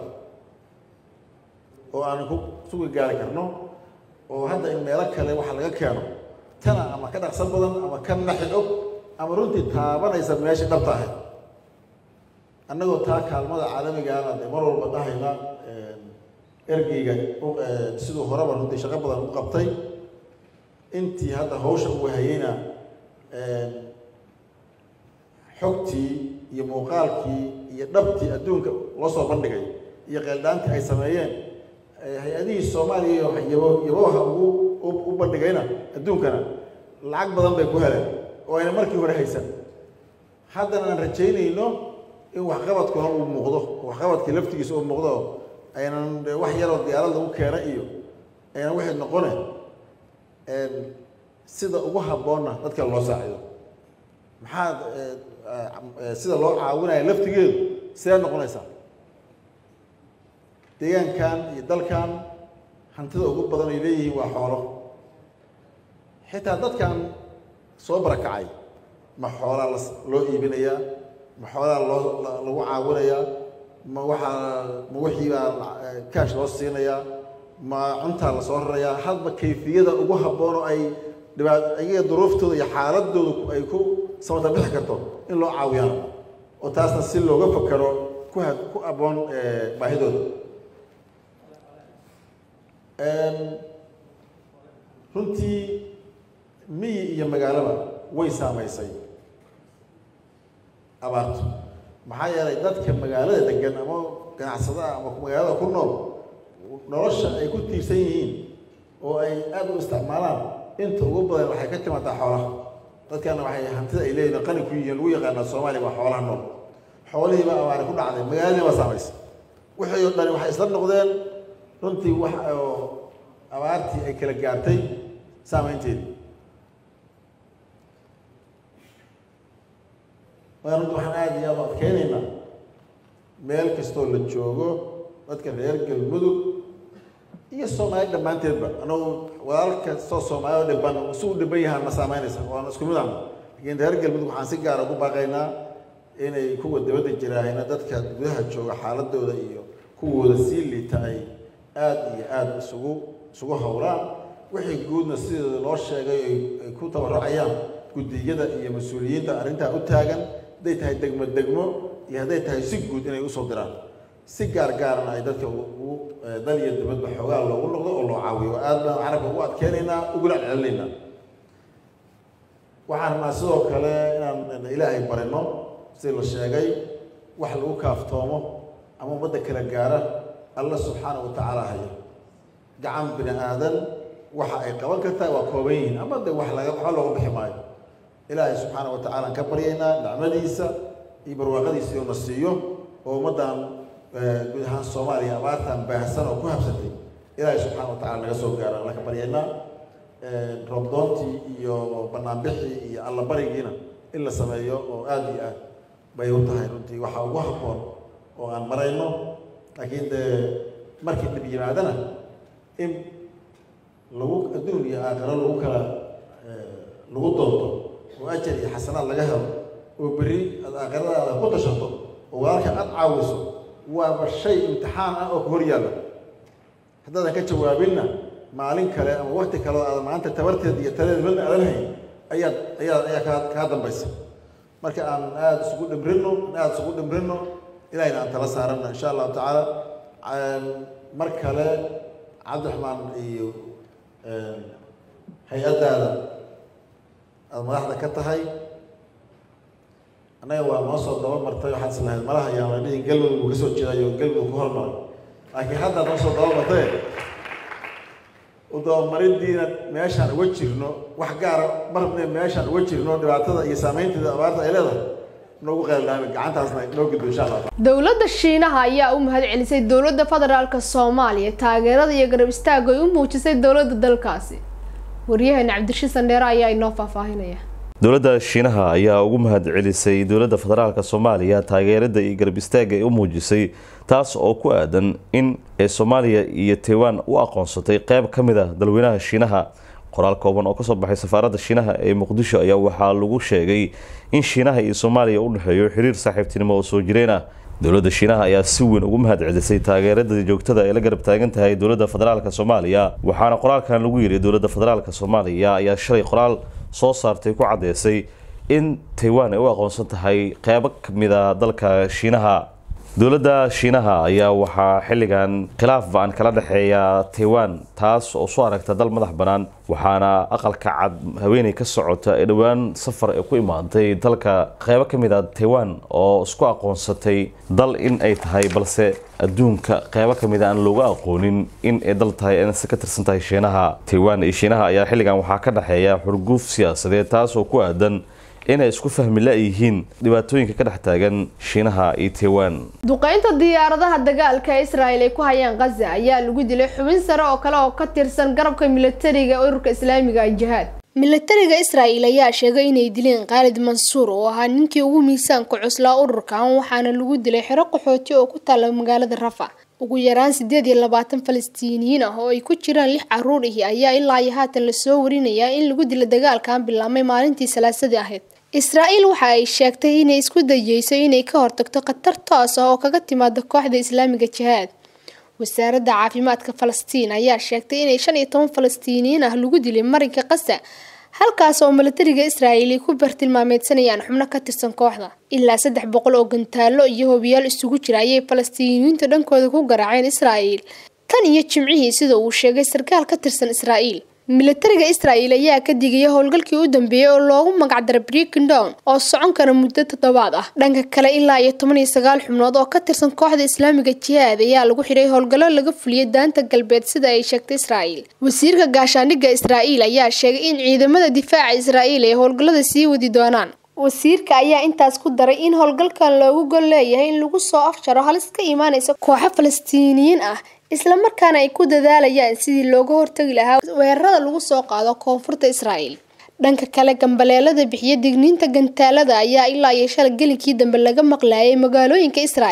oo aan ku sugi gaari karno oo hadda in meelo kale waxa laga keeno tana ama ka dhaqsan badan ama ka naxi og ama runtii taabanaysa meeshii dhabta ahayd annagoo taa kaalmada caalamigaana de mar walba dhahayna ergeyga siduu horeba runtii shaqo badan u qabtay intii hadda hawsha uu hayeyna xogtii iyo muuqaalkii iyo dhabtii adduunka loo soo bandhigay iyo qeeldhaantii ay sameeyeen hay-adihii soomaaliya iyo yabaha ugu u bandhigayna adduunkana lacag badan bay ku heleen oo ayna markii hore haysan haddana aan rajaynayno in waxqabadkuna uu muuqdo waxqabadkii laftigiisa uu muuqdo aynan wax yaroo diyaarad lagu keena iyo aynan waxay noqone sida ugu habboonna dadka loo saacido maxaad sida loo caawinaya laftigeedu sidee noqonaysaa deegaankan iyo dalkan hantida ugu badan ay leeyihiin waa xoolo xitaa dadkan soo barakacay ma xoolaa loo iibinayaa ma xoolaa loo lagu caawinayaa ma waxaa ma wixii baa kaash loo siinayaa ma cuntaa lasoo rarayaa hadba kayfiyada ugu habboon oo ay dhibaat ayaga duruuftooda iyo xaaladooda ay ku samata bixi karto in loo caawiyaan oo taasna si looga fakaro ku ha ku abboon baahidooda runtii miyi iyo magaalaba way saamaysay abaartu maxaa yeelay dadka magaalada degan ama ganacsadaha ama magaalada ku nool nolosha ay ku tiirsan yihiin oo ay aad u isticmaalaan inta ugu badan waxay ka timaadaa xoolaha dadkana waxay hantida ay leeyihin qani ku yihiin lagu yaqaanaa soomaaliya waa xoolaha nool xoolihiiba abaari ku dhacday magaaladii baa saamaysay wixii oo dhani waxay isla noqdeen runtii wax oo abaartii ay kala gaartay saamaynteedii waa runtii waxaan aada iyo aada u adkeynaynaa meel kastoo la joogo dadka reer galmudug iyo soomaali dhammaanteedba anagu walaal kastoo soomaali oo dhiban si u dhiban yahaan ma saamaynaysa waana isku mid ahna laakiin reer galmudug waxaan si gaara ugu baaqaynaa inay kuwa dibadda jiraahayna dadka gudaha jooga xaaladooda iyo kuwooda sii liita ay aada iyo aada isugu isugu howlaan wixii guudna sideeda loo sheegay ay ku tabarucayaan guddiyada iyo mas-uuliyiinta arrintaa u taagan hadday tahay degmo degmo iyo hadday tahay si guud inay usoo diraan si gaar gaarana ay dadka ugu dal iyo dibadba xoogaa loogu noqdo oo loo caawiyo aad baan carabka ugu adkeynaynaa ugula celcelinaynaa waxaan rabnaa sidoo kale inaan ilaahay barino sida la sheegay wax lagu kaaftoomo ama ummadda kala gaara alla subxaana wa tacaala haya gacan bini aadan waxa ay qaban kartaa waa kooban yihiin ama de wax laga waxba looga bixi maayo ilaahay subxaana wa tacala aan ka baryaynaa nicmadiisa iyo barwaaqadiisa inuu na siiyo oo ummaddan guud ahaan soomaaliya abaartan baahsan oo ku habsatay ilaahay subxaana wa tacala naga soo gaaro alla ka baryaynaa roobdoontii iyo banaanbixii iyo allabarigiina in la sameeyo oo aada iyo aad bay u tahay runtii waxaa ugu habboon oo aan marayno laakiin dee markii dhib yimaadana in lagu adduun iyo aakhiro lagu kala lagu doonto oo ajar iyo xasanaad laga helo oo berri aad aakhiradaada ku tashato oo walaalka aad caawiso waaba shay imtixaan ah oo ku hor yaalla haddaadan ka jawaabinna maalin kale ama wakti kale oo aadan maanta tabarteed iyo taladeed midna aadan hayn ayaad ayaa ayaa kaa kaa dambaysa marka aan aada isugu dhimrino aada isugu dhimrino ilahayna aan tala saarana insha allahu tacaala mar kale cabdiraxmaan iyo hay-addaada aada madaxda ka tahay annaga waa noo soo daba martay waxaad islahayd malaha ayaan la dhihin galmudug uu ka soo jeedayo galmudug ku hormaray laakiin haddaad noo soo daba martay udabamaridiina meeshaan uga jirno wax gaara marne meeshaan uga jirno dhibaatada iyo saameynteeda abaarta ay leedahay noogu qeyldaami gacantaasna noo gudbo insha allah dowladda shiinaha ayaa u mahad celisay dowladda federaalka soomaaliya taageerada iyo garab istaagga ay u muujisay dowladda dalkaasi waryaheena cabdirashiid sandheere ayaa inoo faahfaahinaya dowladda shiinaha ayaa ugu mahad celisay dowladda federaalka soomaaliya taageerada iyo garab istaagga ay u muujisay taas oo ku aadan in ee soomaaliya iyo taiwan u aqoonsatay qeyb ka mid ah dalweynaha shiinaha qoraal kooban oo kasoo baxay safaaradda shiinaha ee muqdisho ayaa waxaa lagu sheegay in shiinaha iyo soomaaliya u dhexeeyo xiriir saaxiibtinimo oo soo jireen ah dowladda shiinaha ayaa si weyn ugu mahad celisay taageerada joogtada ay la garab taagan tahay dowladda federaalka soomaaliya waxaana qoraalkan lagu yiri dowladda federaalka soomaaliya ayaa shalay qoraal soo saartay ku caddeysay in taiwan ay u aqoonsan tahay qeybo kamid a dalka shiinaha dowladda shiinaha ayaa waxaa xilligan khilaaf ba-an kala dhexeeya taiwan taas oo soo aragta dal madax bannaan waxaana aqalka cad haweeney ka socota ee dhowaan safar ee ku imaantay dalka qeybo ka mid a taiwan oo isku aqoonsatay dal in ay tahay balse adduunka qeybo ka mid a aan looga aqoonin in ay dal tahay inse ka tirsan tahay shiinaha taiwan iyo shiinaha ayaa xilligan waxaa ka dhexeeya xurguuf siyaasadeed taas oo ku aadan inay isku fahmi la-yihiin dhibaatooyinka ka dhex taagan shiinaha iyo taiwan duqeynta diyaaradaha dagaalka ee israel ay ku hayaan khaza ayaa lagu dilay xubin sare oo kale oo ka tirsan garabka militariga ururka islaamiga jihaad militariga israel ayaa sheegay inay dileen khaalid mansuur oo ahaa ninkii ugu miisaanka cuslaa ururkan waxaana lagu dilay xero qaxooti oo ku taala magaalada rafa ugu yaraan sideed iyo labaatan falastiiniyiin ah oo ay ku jiraan lix caruur ihi ayaa ilaa iyo haatan lasoo warinayaa in lagu dilo dagaalkan bilaabmay maalintii salaasadii ahayd israa'iil waxa ay sheegtay inay isku dayeyso inay ka hortagto khatar toos ah oo kaga timaada kooxda islaamiga jihaad wasaaradda caafimaadka falastiin ayaa sheegtay inay shan iyo toban falastiiniyiin ah lagu dilay marinka qasa halkaas oo militariga israa'iil ay ku bartilmaameedsanayaan xubno ka tirsan kooxda ilaa saddex boqol oo gantaallo iyo hobiyaal isugu jira ayay falastiiniyiinta dhankooda ku garaaceen israa'iil tan iyo jimcihii sida uu sheegay sarkaal ka tirsan israa'iil militariga israa'iil ayaa ka digaya howlgalkii u dambeeyey oo loogu magacdaray breaking down oo socon kara muddo toddobaad ah dhanka kale ilaa iyo toban iyo sagaal xubnood oo ka tirsan kooxda islaamiga jihaad ayaa lagu xidhay howlgallo laga fuliyay daanta galbeed sida ay sheegtay israa'iil wasiirka gaashaandhigga israa'iil ayaa sheegay in ciidamada difaaca israa'iil ay howlgallada sii wadi doonaan wasiirka ayaa intaas ku daray in howlgalkan loogu gol leeyahay in lagu soo afjaro halis ka imaanaysa kooxo falastiiniyiin ah islamarkaana ay ku dadaalayaan sidii looga hortagi lahaa weerarada lagu soo qaado koonfurta israa'iil dhanka kale gambaleelada bixiya digniinta gantaalada ayaa ilaa iyo shalay gelinkii dambe laga maqlaayay magaalooyinka israa'iil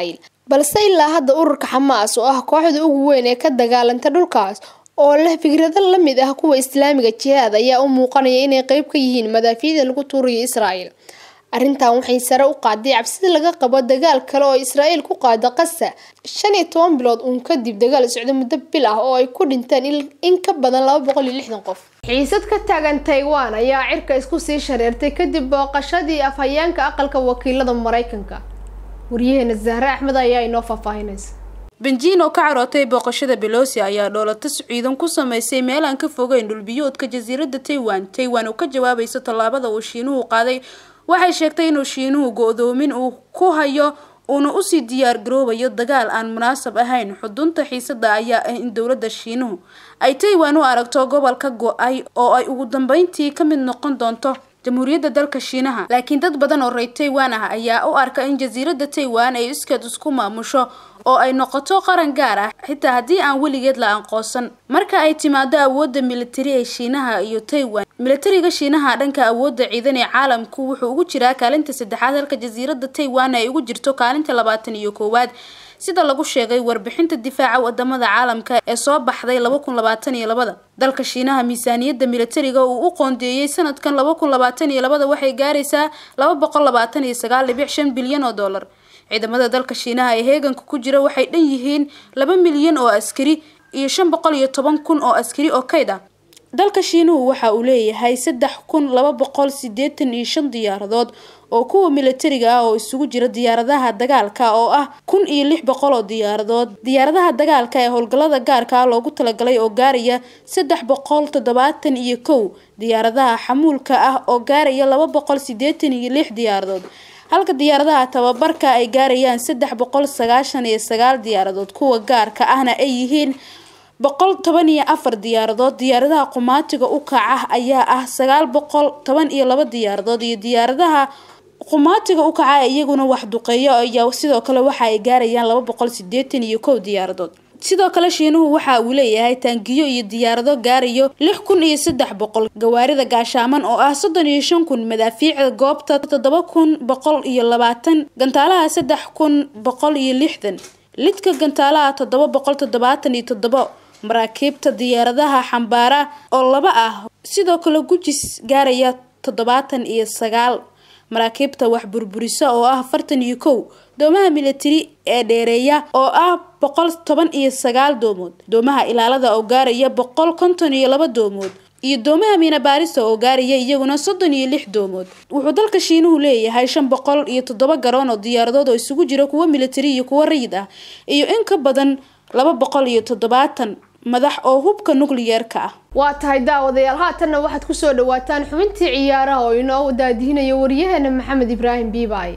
balse ilaa hadda ururka xamaas oo ah kooxda ugu weyn ee ka dagaalanta dhulkaas oo leh fikrado la mid ah kuwa islaamiga jihaad ayaa u muuqanaya inay qeyb ka yihiin madaafiicda lagu tuurayo israa'el arrintan waxay sare u qaaday cabsida laga qabo dagaal kale oo israa'el ku qaada qasa shan iyo toban bilood uun kadib dagaal socdo muddo bil ah oo ay ku dhinteen in ka badan laba boqol iyo lixdan qof xiisad ka taagan taiwan ayaa cirka isku sii shareertay kadib booqashadii afhayeenka aqalka wakiilada mareykanka waryaheena zahre axmed ayaa inoo faahfaahinaysa benjiin oo ka carootay booqashada belosi ayaa dhoolatas ciidan ku sameysay meel aan ka fogeyn dhulbiyoodka jasiiradda taiwan taiwan oo ka jawaabaysa tallaabada uu shiinuhu qaaday waxay sheegtay inuu shiinuhu go-doomin uu ku hayo uuna usii diyaar garoobayo dagaal aan munaasab ahayn xudunta xiisada ayaa ah in dowladda shiinuhu ay taiwan u aragto gobolka go-ay oo ay ugu dambeyntii ka mid noqon doonto jamhuuriyadda dalka shiinaha laakiin dad badan oo reer taiwan ah ayaa u arka in jasiiradda taiwan ay iskeed isku maamusho oo ay noqoto qaran gaar ah xitaa haddii aan weligeed la aqoonsan marka ay timaado awoodda militari ee shiinaha iyo taiwan militariga shiinaha dhanka awoodda ciidan ee caalamku wuxuu ugu jiraa kaalinta saddexaad halka jasiiradda taiwan ay ugu jirto kaalinta labaatan iyo koowaad sida lagu sheegay warbixinta difaaca wadamada caalamka ee soo baxday laba kun labaatan iyo labada dalka shiinaha miisaaniyadda militariga uu u qoondeeyey sanadkan laba kun labaatan iyo labada waxay gaaraysaa laba boqol labaatan iyo sagaal dhibic shan bilyan oo dollar ciidamada dalka shiinaha ee heeganka ku jira waxay dhan yihiin laba milyan oo askari iyo shan boqol iyo toban kun oo askari oo kayd ah dalka shiinuhu waxa uu leeyahay saddex kun laba boqol sideetan iyo shan diyaaradood oo kuwa militariga ah oo isugu jira diyaaradaha dagaalka oo ah kun iyo lix boqol oo diyaaradood diyaaradaha dagaalka ee howlgallada gaarka ah loogu talagalay oo gaaraya saddex boqol toddobaatan iyo kow diyaaradaha xamuulka ah oo gaaraya laba boqol sideetan iyo lix diyaaradood halka diyaaradaha tababarka ay gaarayaan saddex boqol sagaashan iyo sagaal diyaaradood kuwa gaarka ahna ay yihiin boqol toban iyo afar diyaaradood diyaaradaha qumaatiga u kaca ayaa ah sagaal boqol toban iyo laba diyaaradood iyo diyaaradaha qumaatiga u kaca iyaguna wax duqeeyo ayaa sidoo kale waxa ay gaarayaan laba boqol sideetan iyo kow diyaaradood sidoo kale shiinuhu waxa uu leeyahay taangiyo iyo diyaarado gaarayo lix kun iyo saddex boqol gawaarida gaashaaman oo ah soddon iyo shan kun madaafiicda goobta toddoba kun boqol iyo labaatan gantaalaha saddex kun boqol iyo lixdan lidka gantaalaha toddoba boqol toddobaatan iyo toddoba maraakiibta diyaaradaha xambaara oo laba ah sidoo kale gujis gaaraya toddobaatan iyo sagaal maraakiibta wax burburisa oo ah afartan iyo kow doomaha militari ee dheereeya oo ah boqol toban iyo sagaal doomood doomaha ilaalada oo gaaraya boqol konton iyo laba doomood iyo doomaha miinabaarista oo gaaraya iyaguna soddon iyo lix doomood wuxuu dalka shiinuhu leeyahay shan boqol iyo toddoba garoon oo diyaaradood oo isugu jira kuwo militari iyo kuwo rayid ah iyo in ka badan laba boqol iyo toddobaatan madax oo hubka nukliyeerka ah waa tahay daawadayaal haatanna waxaad kusoo dhawaataan xubintii ciyaaraha oo inoo daadihinayo waryaheena maxamed ibraahim biibaay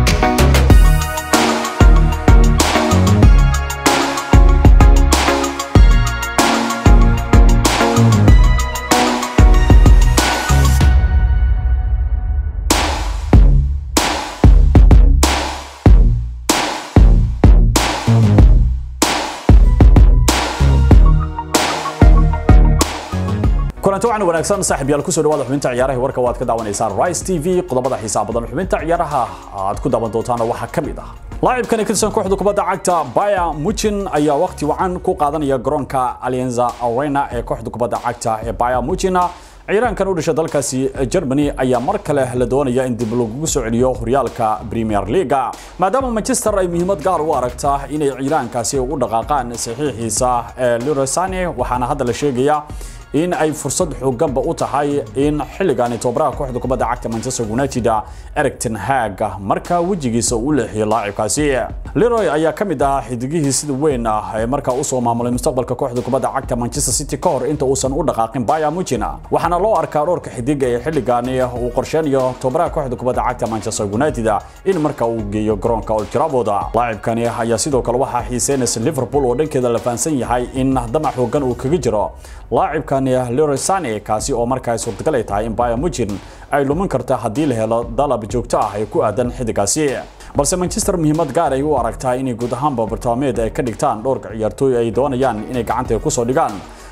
kulanti waxaan wanaagsan saaxiib yaal kusoo dhawaada xubinta ciyaaraha warka waad ka daawanaysaan Rice TV qodobada xiisaha badan xubinta ciyaaraha aad ku daawan doontaan waxaa ka mid ah laacibkan ka tirsan kooxda kubadda cagta Bayern Munchen ayaa waqti wacan ku qaadanaya garoonka Allianz Arena ee kooxda kubadda cagta ee Bayern Munchen ciyaaraankan u dhashay dalkaasi Germany ayaa mar kale la doonaya in dib loogu soo celiyo horyaalka Premier League maadaama Manchester ay muhiimad gaar u aragta inay ciyaaraankaasi u dhaqaaqaan saxiixiisa Leroy Sané waxaana hadda la sheegayaa in ay fursad xooganba u tahay in xilligaani tobaraha kooxda kubadda cagta Manchester United Erik ten Hag marka wejigiisa uu leexiyo laacibkaasi Leroy ayaa ka mid ah xidigihii sida weyn ah ee markaa u soo maamulay mustaqbalka kooxda kubadda cagta Manchester City ka hor inta uusan u dhaqaaqin Bayern Munchen waxaana loo arkaa dhowrka xidig ee xilligaani uu qorsheynayo tobaraha kooxda kubadda cagta Manchester United in marka uu geeyo garoonka Old Trafford laacibkani ayaa sidoo kale waxaa xiiseynaysa Liverpool oo dhankeeda la fahansan yahay in damac xoogan uu kaga jiro laacibkan Leroy Sané kaasi oo markaa suurtagal ay tahay in Bayern Munchen ay lumin karta haddii la helo dalab joogto ah ee ku aadan xidigaasi balse Manchester muhiimad gaar ay u aragtaa inay guud ahaanba bartaameed ay ka dhigtaan dhowrka ciyaartooy ay doonayaan inay gacanta ku soo dhigaan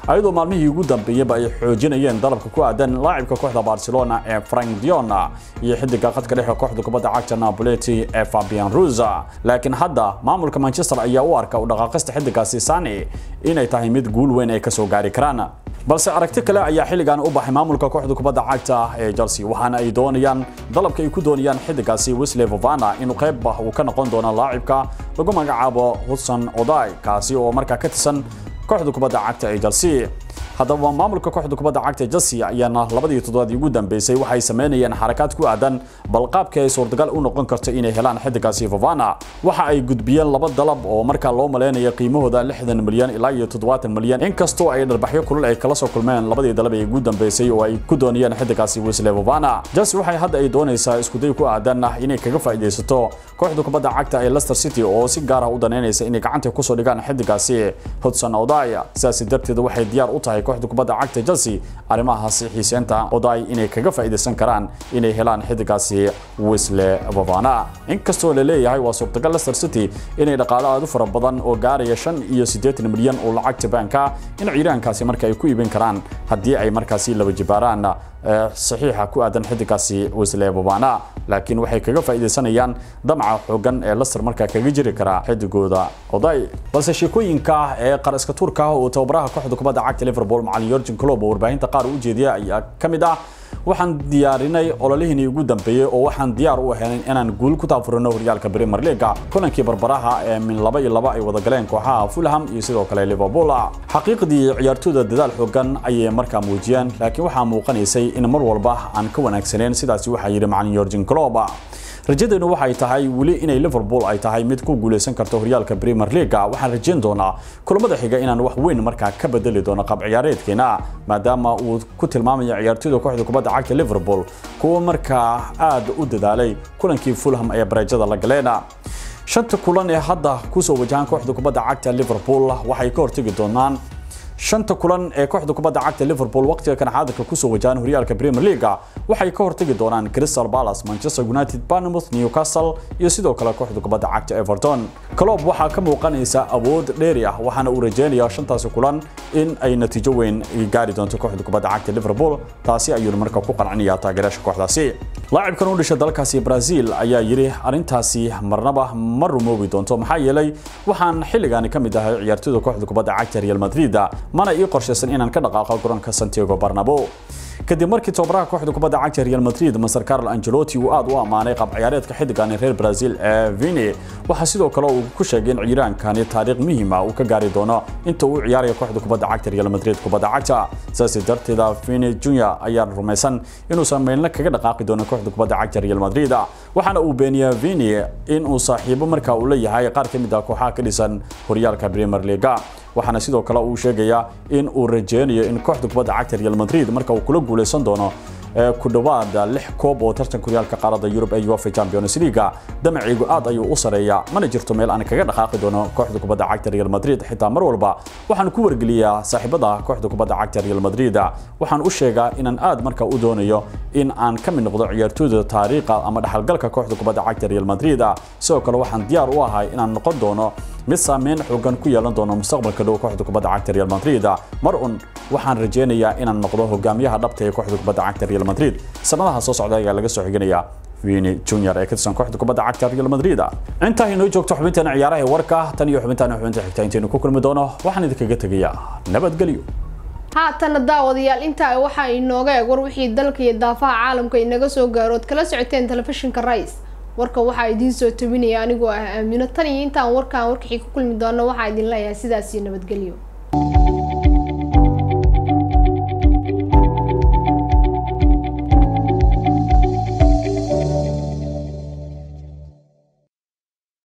ayadoo maalmihii ugu dambeeyeyba ay xoojinayeen dalabka ku aadan laacibka kooxda barcelona ee frank dion iyo xidiga khadka dhexe kooxda kubadda cagta napoleti ee fabian ruza laakiin hadda maamulka manchester ayaa u arka u dhaqaaqista xidigaasi sani inay tahay mid guul weyn ay kasoo gaari karaan balse aragti kale ayaa xilligan u baxay maamulka kooxda kubadda cagta ee chelsea waxaana ay doonayaan dalabka ay ku doonayaan xidigaasi wesley vovana inuu qayb uu ka noqon doono laacibka lagu magacaabo hudson oday kaasi oo markaa ka tirsan kooxda kubadda cagta ee chelsea haddaba maamulka kooxda kubadda cagta chelsea ayaana labadii toddobaadii ugu dambeysay waxay sameynayeen xarakaad ku aadan balqaabka ay suurtagal u noqon karto inay helaan xidigaasi vovana waxa ay gudbiyeen laba dalab oo markaa loo maleynayo qiimahooda lixdan milyan ilaa iyo toddobaatan milyan inkastoo ay dharbaxyo kulul ay kala soo kulmeen labadii dalab ee ugu dambeysay oo ay ku doonayeen xidigaasi wesley vovana chelsea waxay hadda ay doonaysaa iskuday ku aadan inay kaga faa'iidaysato kooxda kubadda cagta ee leicester city oo si gaar ah u daneynaysa inay gacanta kusoo dhigaan xidigaasi hudson odaya sidaas darteed waxay diyaar u tahay kooxda kubadda cagta Chelsea arrimahaasi xiiseynta oday inay kaga faa'iideysan karaan inay helaan xidigaasi Wesley Vavana inkastoo la leeyahay waa suurtagal Leicester City inay dhaqaale aad u fara badan oo gaaraya 5 iyo 80 milyan oo lacagta banka in ciidankaasi marka ay ku iibin karaan haddii ay markaasi laba jibaaraan saxiixa ku aadan xidigaasi Wesley Vavana laakiin waxay kaga faa'iideysanayaan damca xooggan ee Leicester marka kaga jiri kara xidigooda oday balse sheekooyinka ee qaraska turka oo tababaraha kooxda kubadda cagta Liverpool macallin Jurgen Klopp oo warbaahinta qaar u jeediyay ayaa kamid ah waxaan diyaarinay ololihii ugu dambeeyay oo waxaan diyaar u ahayn inaan guul ku taafurino horyaalka Premier League kulankii barbaraha ee min laba iyo laba ay wada galeen kooxaha Fulham iyo sidoo kale Liverpool xaqiiqdii ciyaartooyda dadaal xoogan ayay markaa muujiyeen laakiin waxaa muuqanaysay in mar walba aan ka wanaagsaneen sidaasi waxaa yiri macallin Jurgen Klopp rajadeenu waxay tahay weli inay Liverpool ay tahay mid ku guuleysan karto horyaalka Premier League waxaan rajayn doonaa kulamada xiga inaan wax weyn markaa ka bedeli doono qab ciyaareedkeena maadaama uu ku tilmaamayo ciyaartoyda kooxda kubadda cagta Liverpool kuwa markaa aad u dadaalay kulankii Fulham ee barajada la galeen shanta kulan ee hadda ku soo wajahan kooxda kubadda cagta Liverpool waxay ka hortagi doonaan shanta kulan ee kooxda kubadda cagta Liverpool waqtiga kan xaadirka ku soo wajahan horyaalka Premier League waxay ka hortagi doonaan Crystal Palace, Manchester United, Bournemouth, Newcastle iyo sidoo kale kooxda kubadda cagta Everton. Klopp waxaa ka muuqanaysa awood dheeri ah waxaana uu rajeynayaa shantaasi kulan in ay natiijo weyn gaari doonto kooxda kubadda cagta Liverpool taasi ayuu marka ku qancinayaa taageerayaasha kooxdaasi. laacibkan u dhashay dalkaasi Brazil ayaa yiri arintaasi marnaba ma rumoobi doonto maxaa yeelay waxaan xilligan ka mid ahay ciyaartoyda kooxda kubadda cagta Real Madrid mana ii qorshaysan inaan ka dhaqaaqo garoonka Santiago Bernabeu kadib markii tababaraha kooxda kubadda cagta Real Madrid Mr Carlo Ancelotti uu aad u amaanay qab ciyaareedka xiddigan reer Brazil ee Vini waxa sidoo kale uu ku sheegay in ciiraankani taariikh muhiim ah uu ka gaari doono inta uu ciyaarayo kooxda kubadda cagta Real Madrid kubadda cagta saasi darteeda Vini Jr ayaa rumaysan inuu sameeyna kaga dhaqaaqi doono kooxda kubadda cagta Real Madrid waxaana uu beeniyay Vini in uu saaxiibo marka uu leeyahay qaar ka mid ah kooxaha ka dhisan horyaalka Premier League waxaana sidoo kale uu sheegayaa in uu rajeynayo in kooxda kubadda cagta Real Madrid marka uu kula guuleysan doono ku dhawaad lix koob oo tartanka horyaalka qaaradda Yurub ee UEFA Champions League damaciigu aad ayuu u sareeyaa mana jirto meel aan kaga dhaqaaqi doono kooxda kubadda cagta Real Madrid xitaa mar walba waxaan ku wargeliyaa saaxiibada kooxda kubadda cagta Real Madrid waxaan u sheegaa inaan aad marka u doonayo in aan ka mid noqdo ciyaartooyda taariikha ama dhaxalgalka kooxda kubadda cagta Real Madrid sidoo kale waxaan diyaar u ahay inaan noqon doono mid saameyn xoogan ku yeelan doono mustaqbalka dhow kooxda kubadda cagta Real Madrid mar un waxaan rajeynayaa inaan noqdo hogaamiyaha dhabta ee kooxda kubadda cagta Real Madrid sanadaha soo socda ayaa laga soo xiganayaa Vini Junior ee ka tirsan kooxda kubadda cagta Real Madrid inta inoo joogto xubintan ciyaaraha warka tan iyo xubintan xubinta xigta intaynu ku kulmi doono waxaan idinkaga tegayaa nabadgelyo haatana daawadayaal intaa waxaa inooga eg war wixii dalka iyo daafaha caalamka inaga soo gaarood kala socoteen telefishinka Rise warka waxaa idiin soo tobinaya anigoo ah aamino tan iyo intaan warkaan warkixii ku kulmi doono waxaa idin leeyahay sidaas iyo nabadgelyo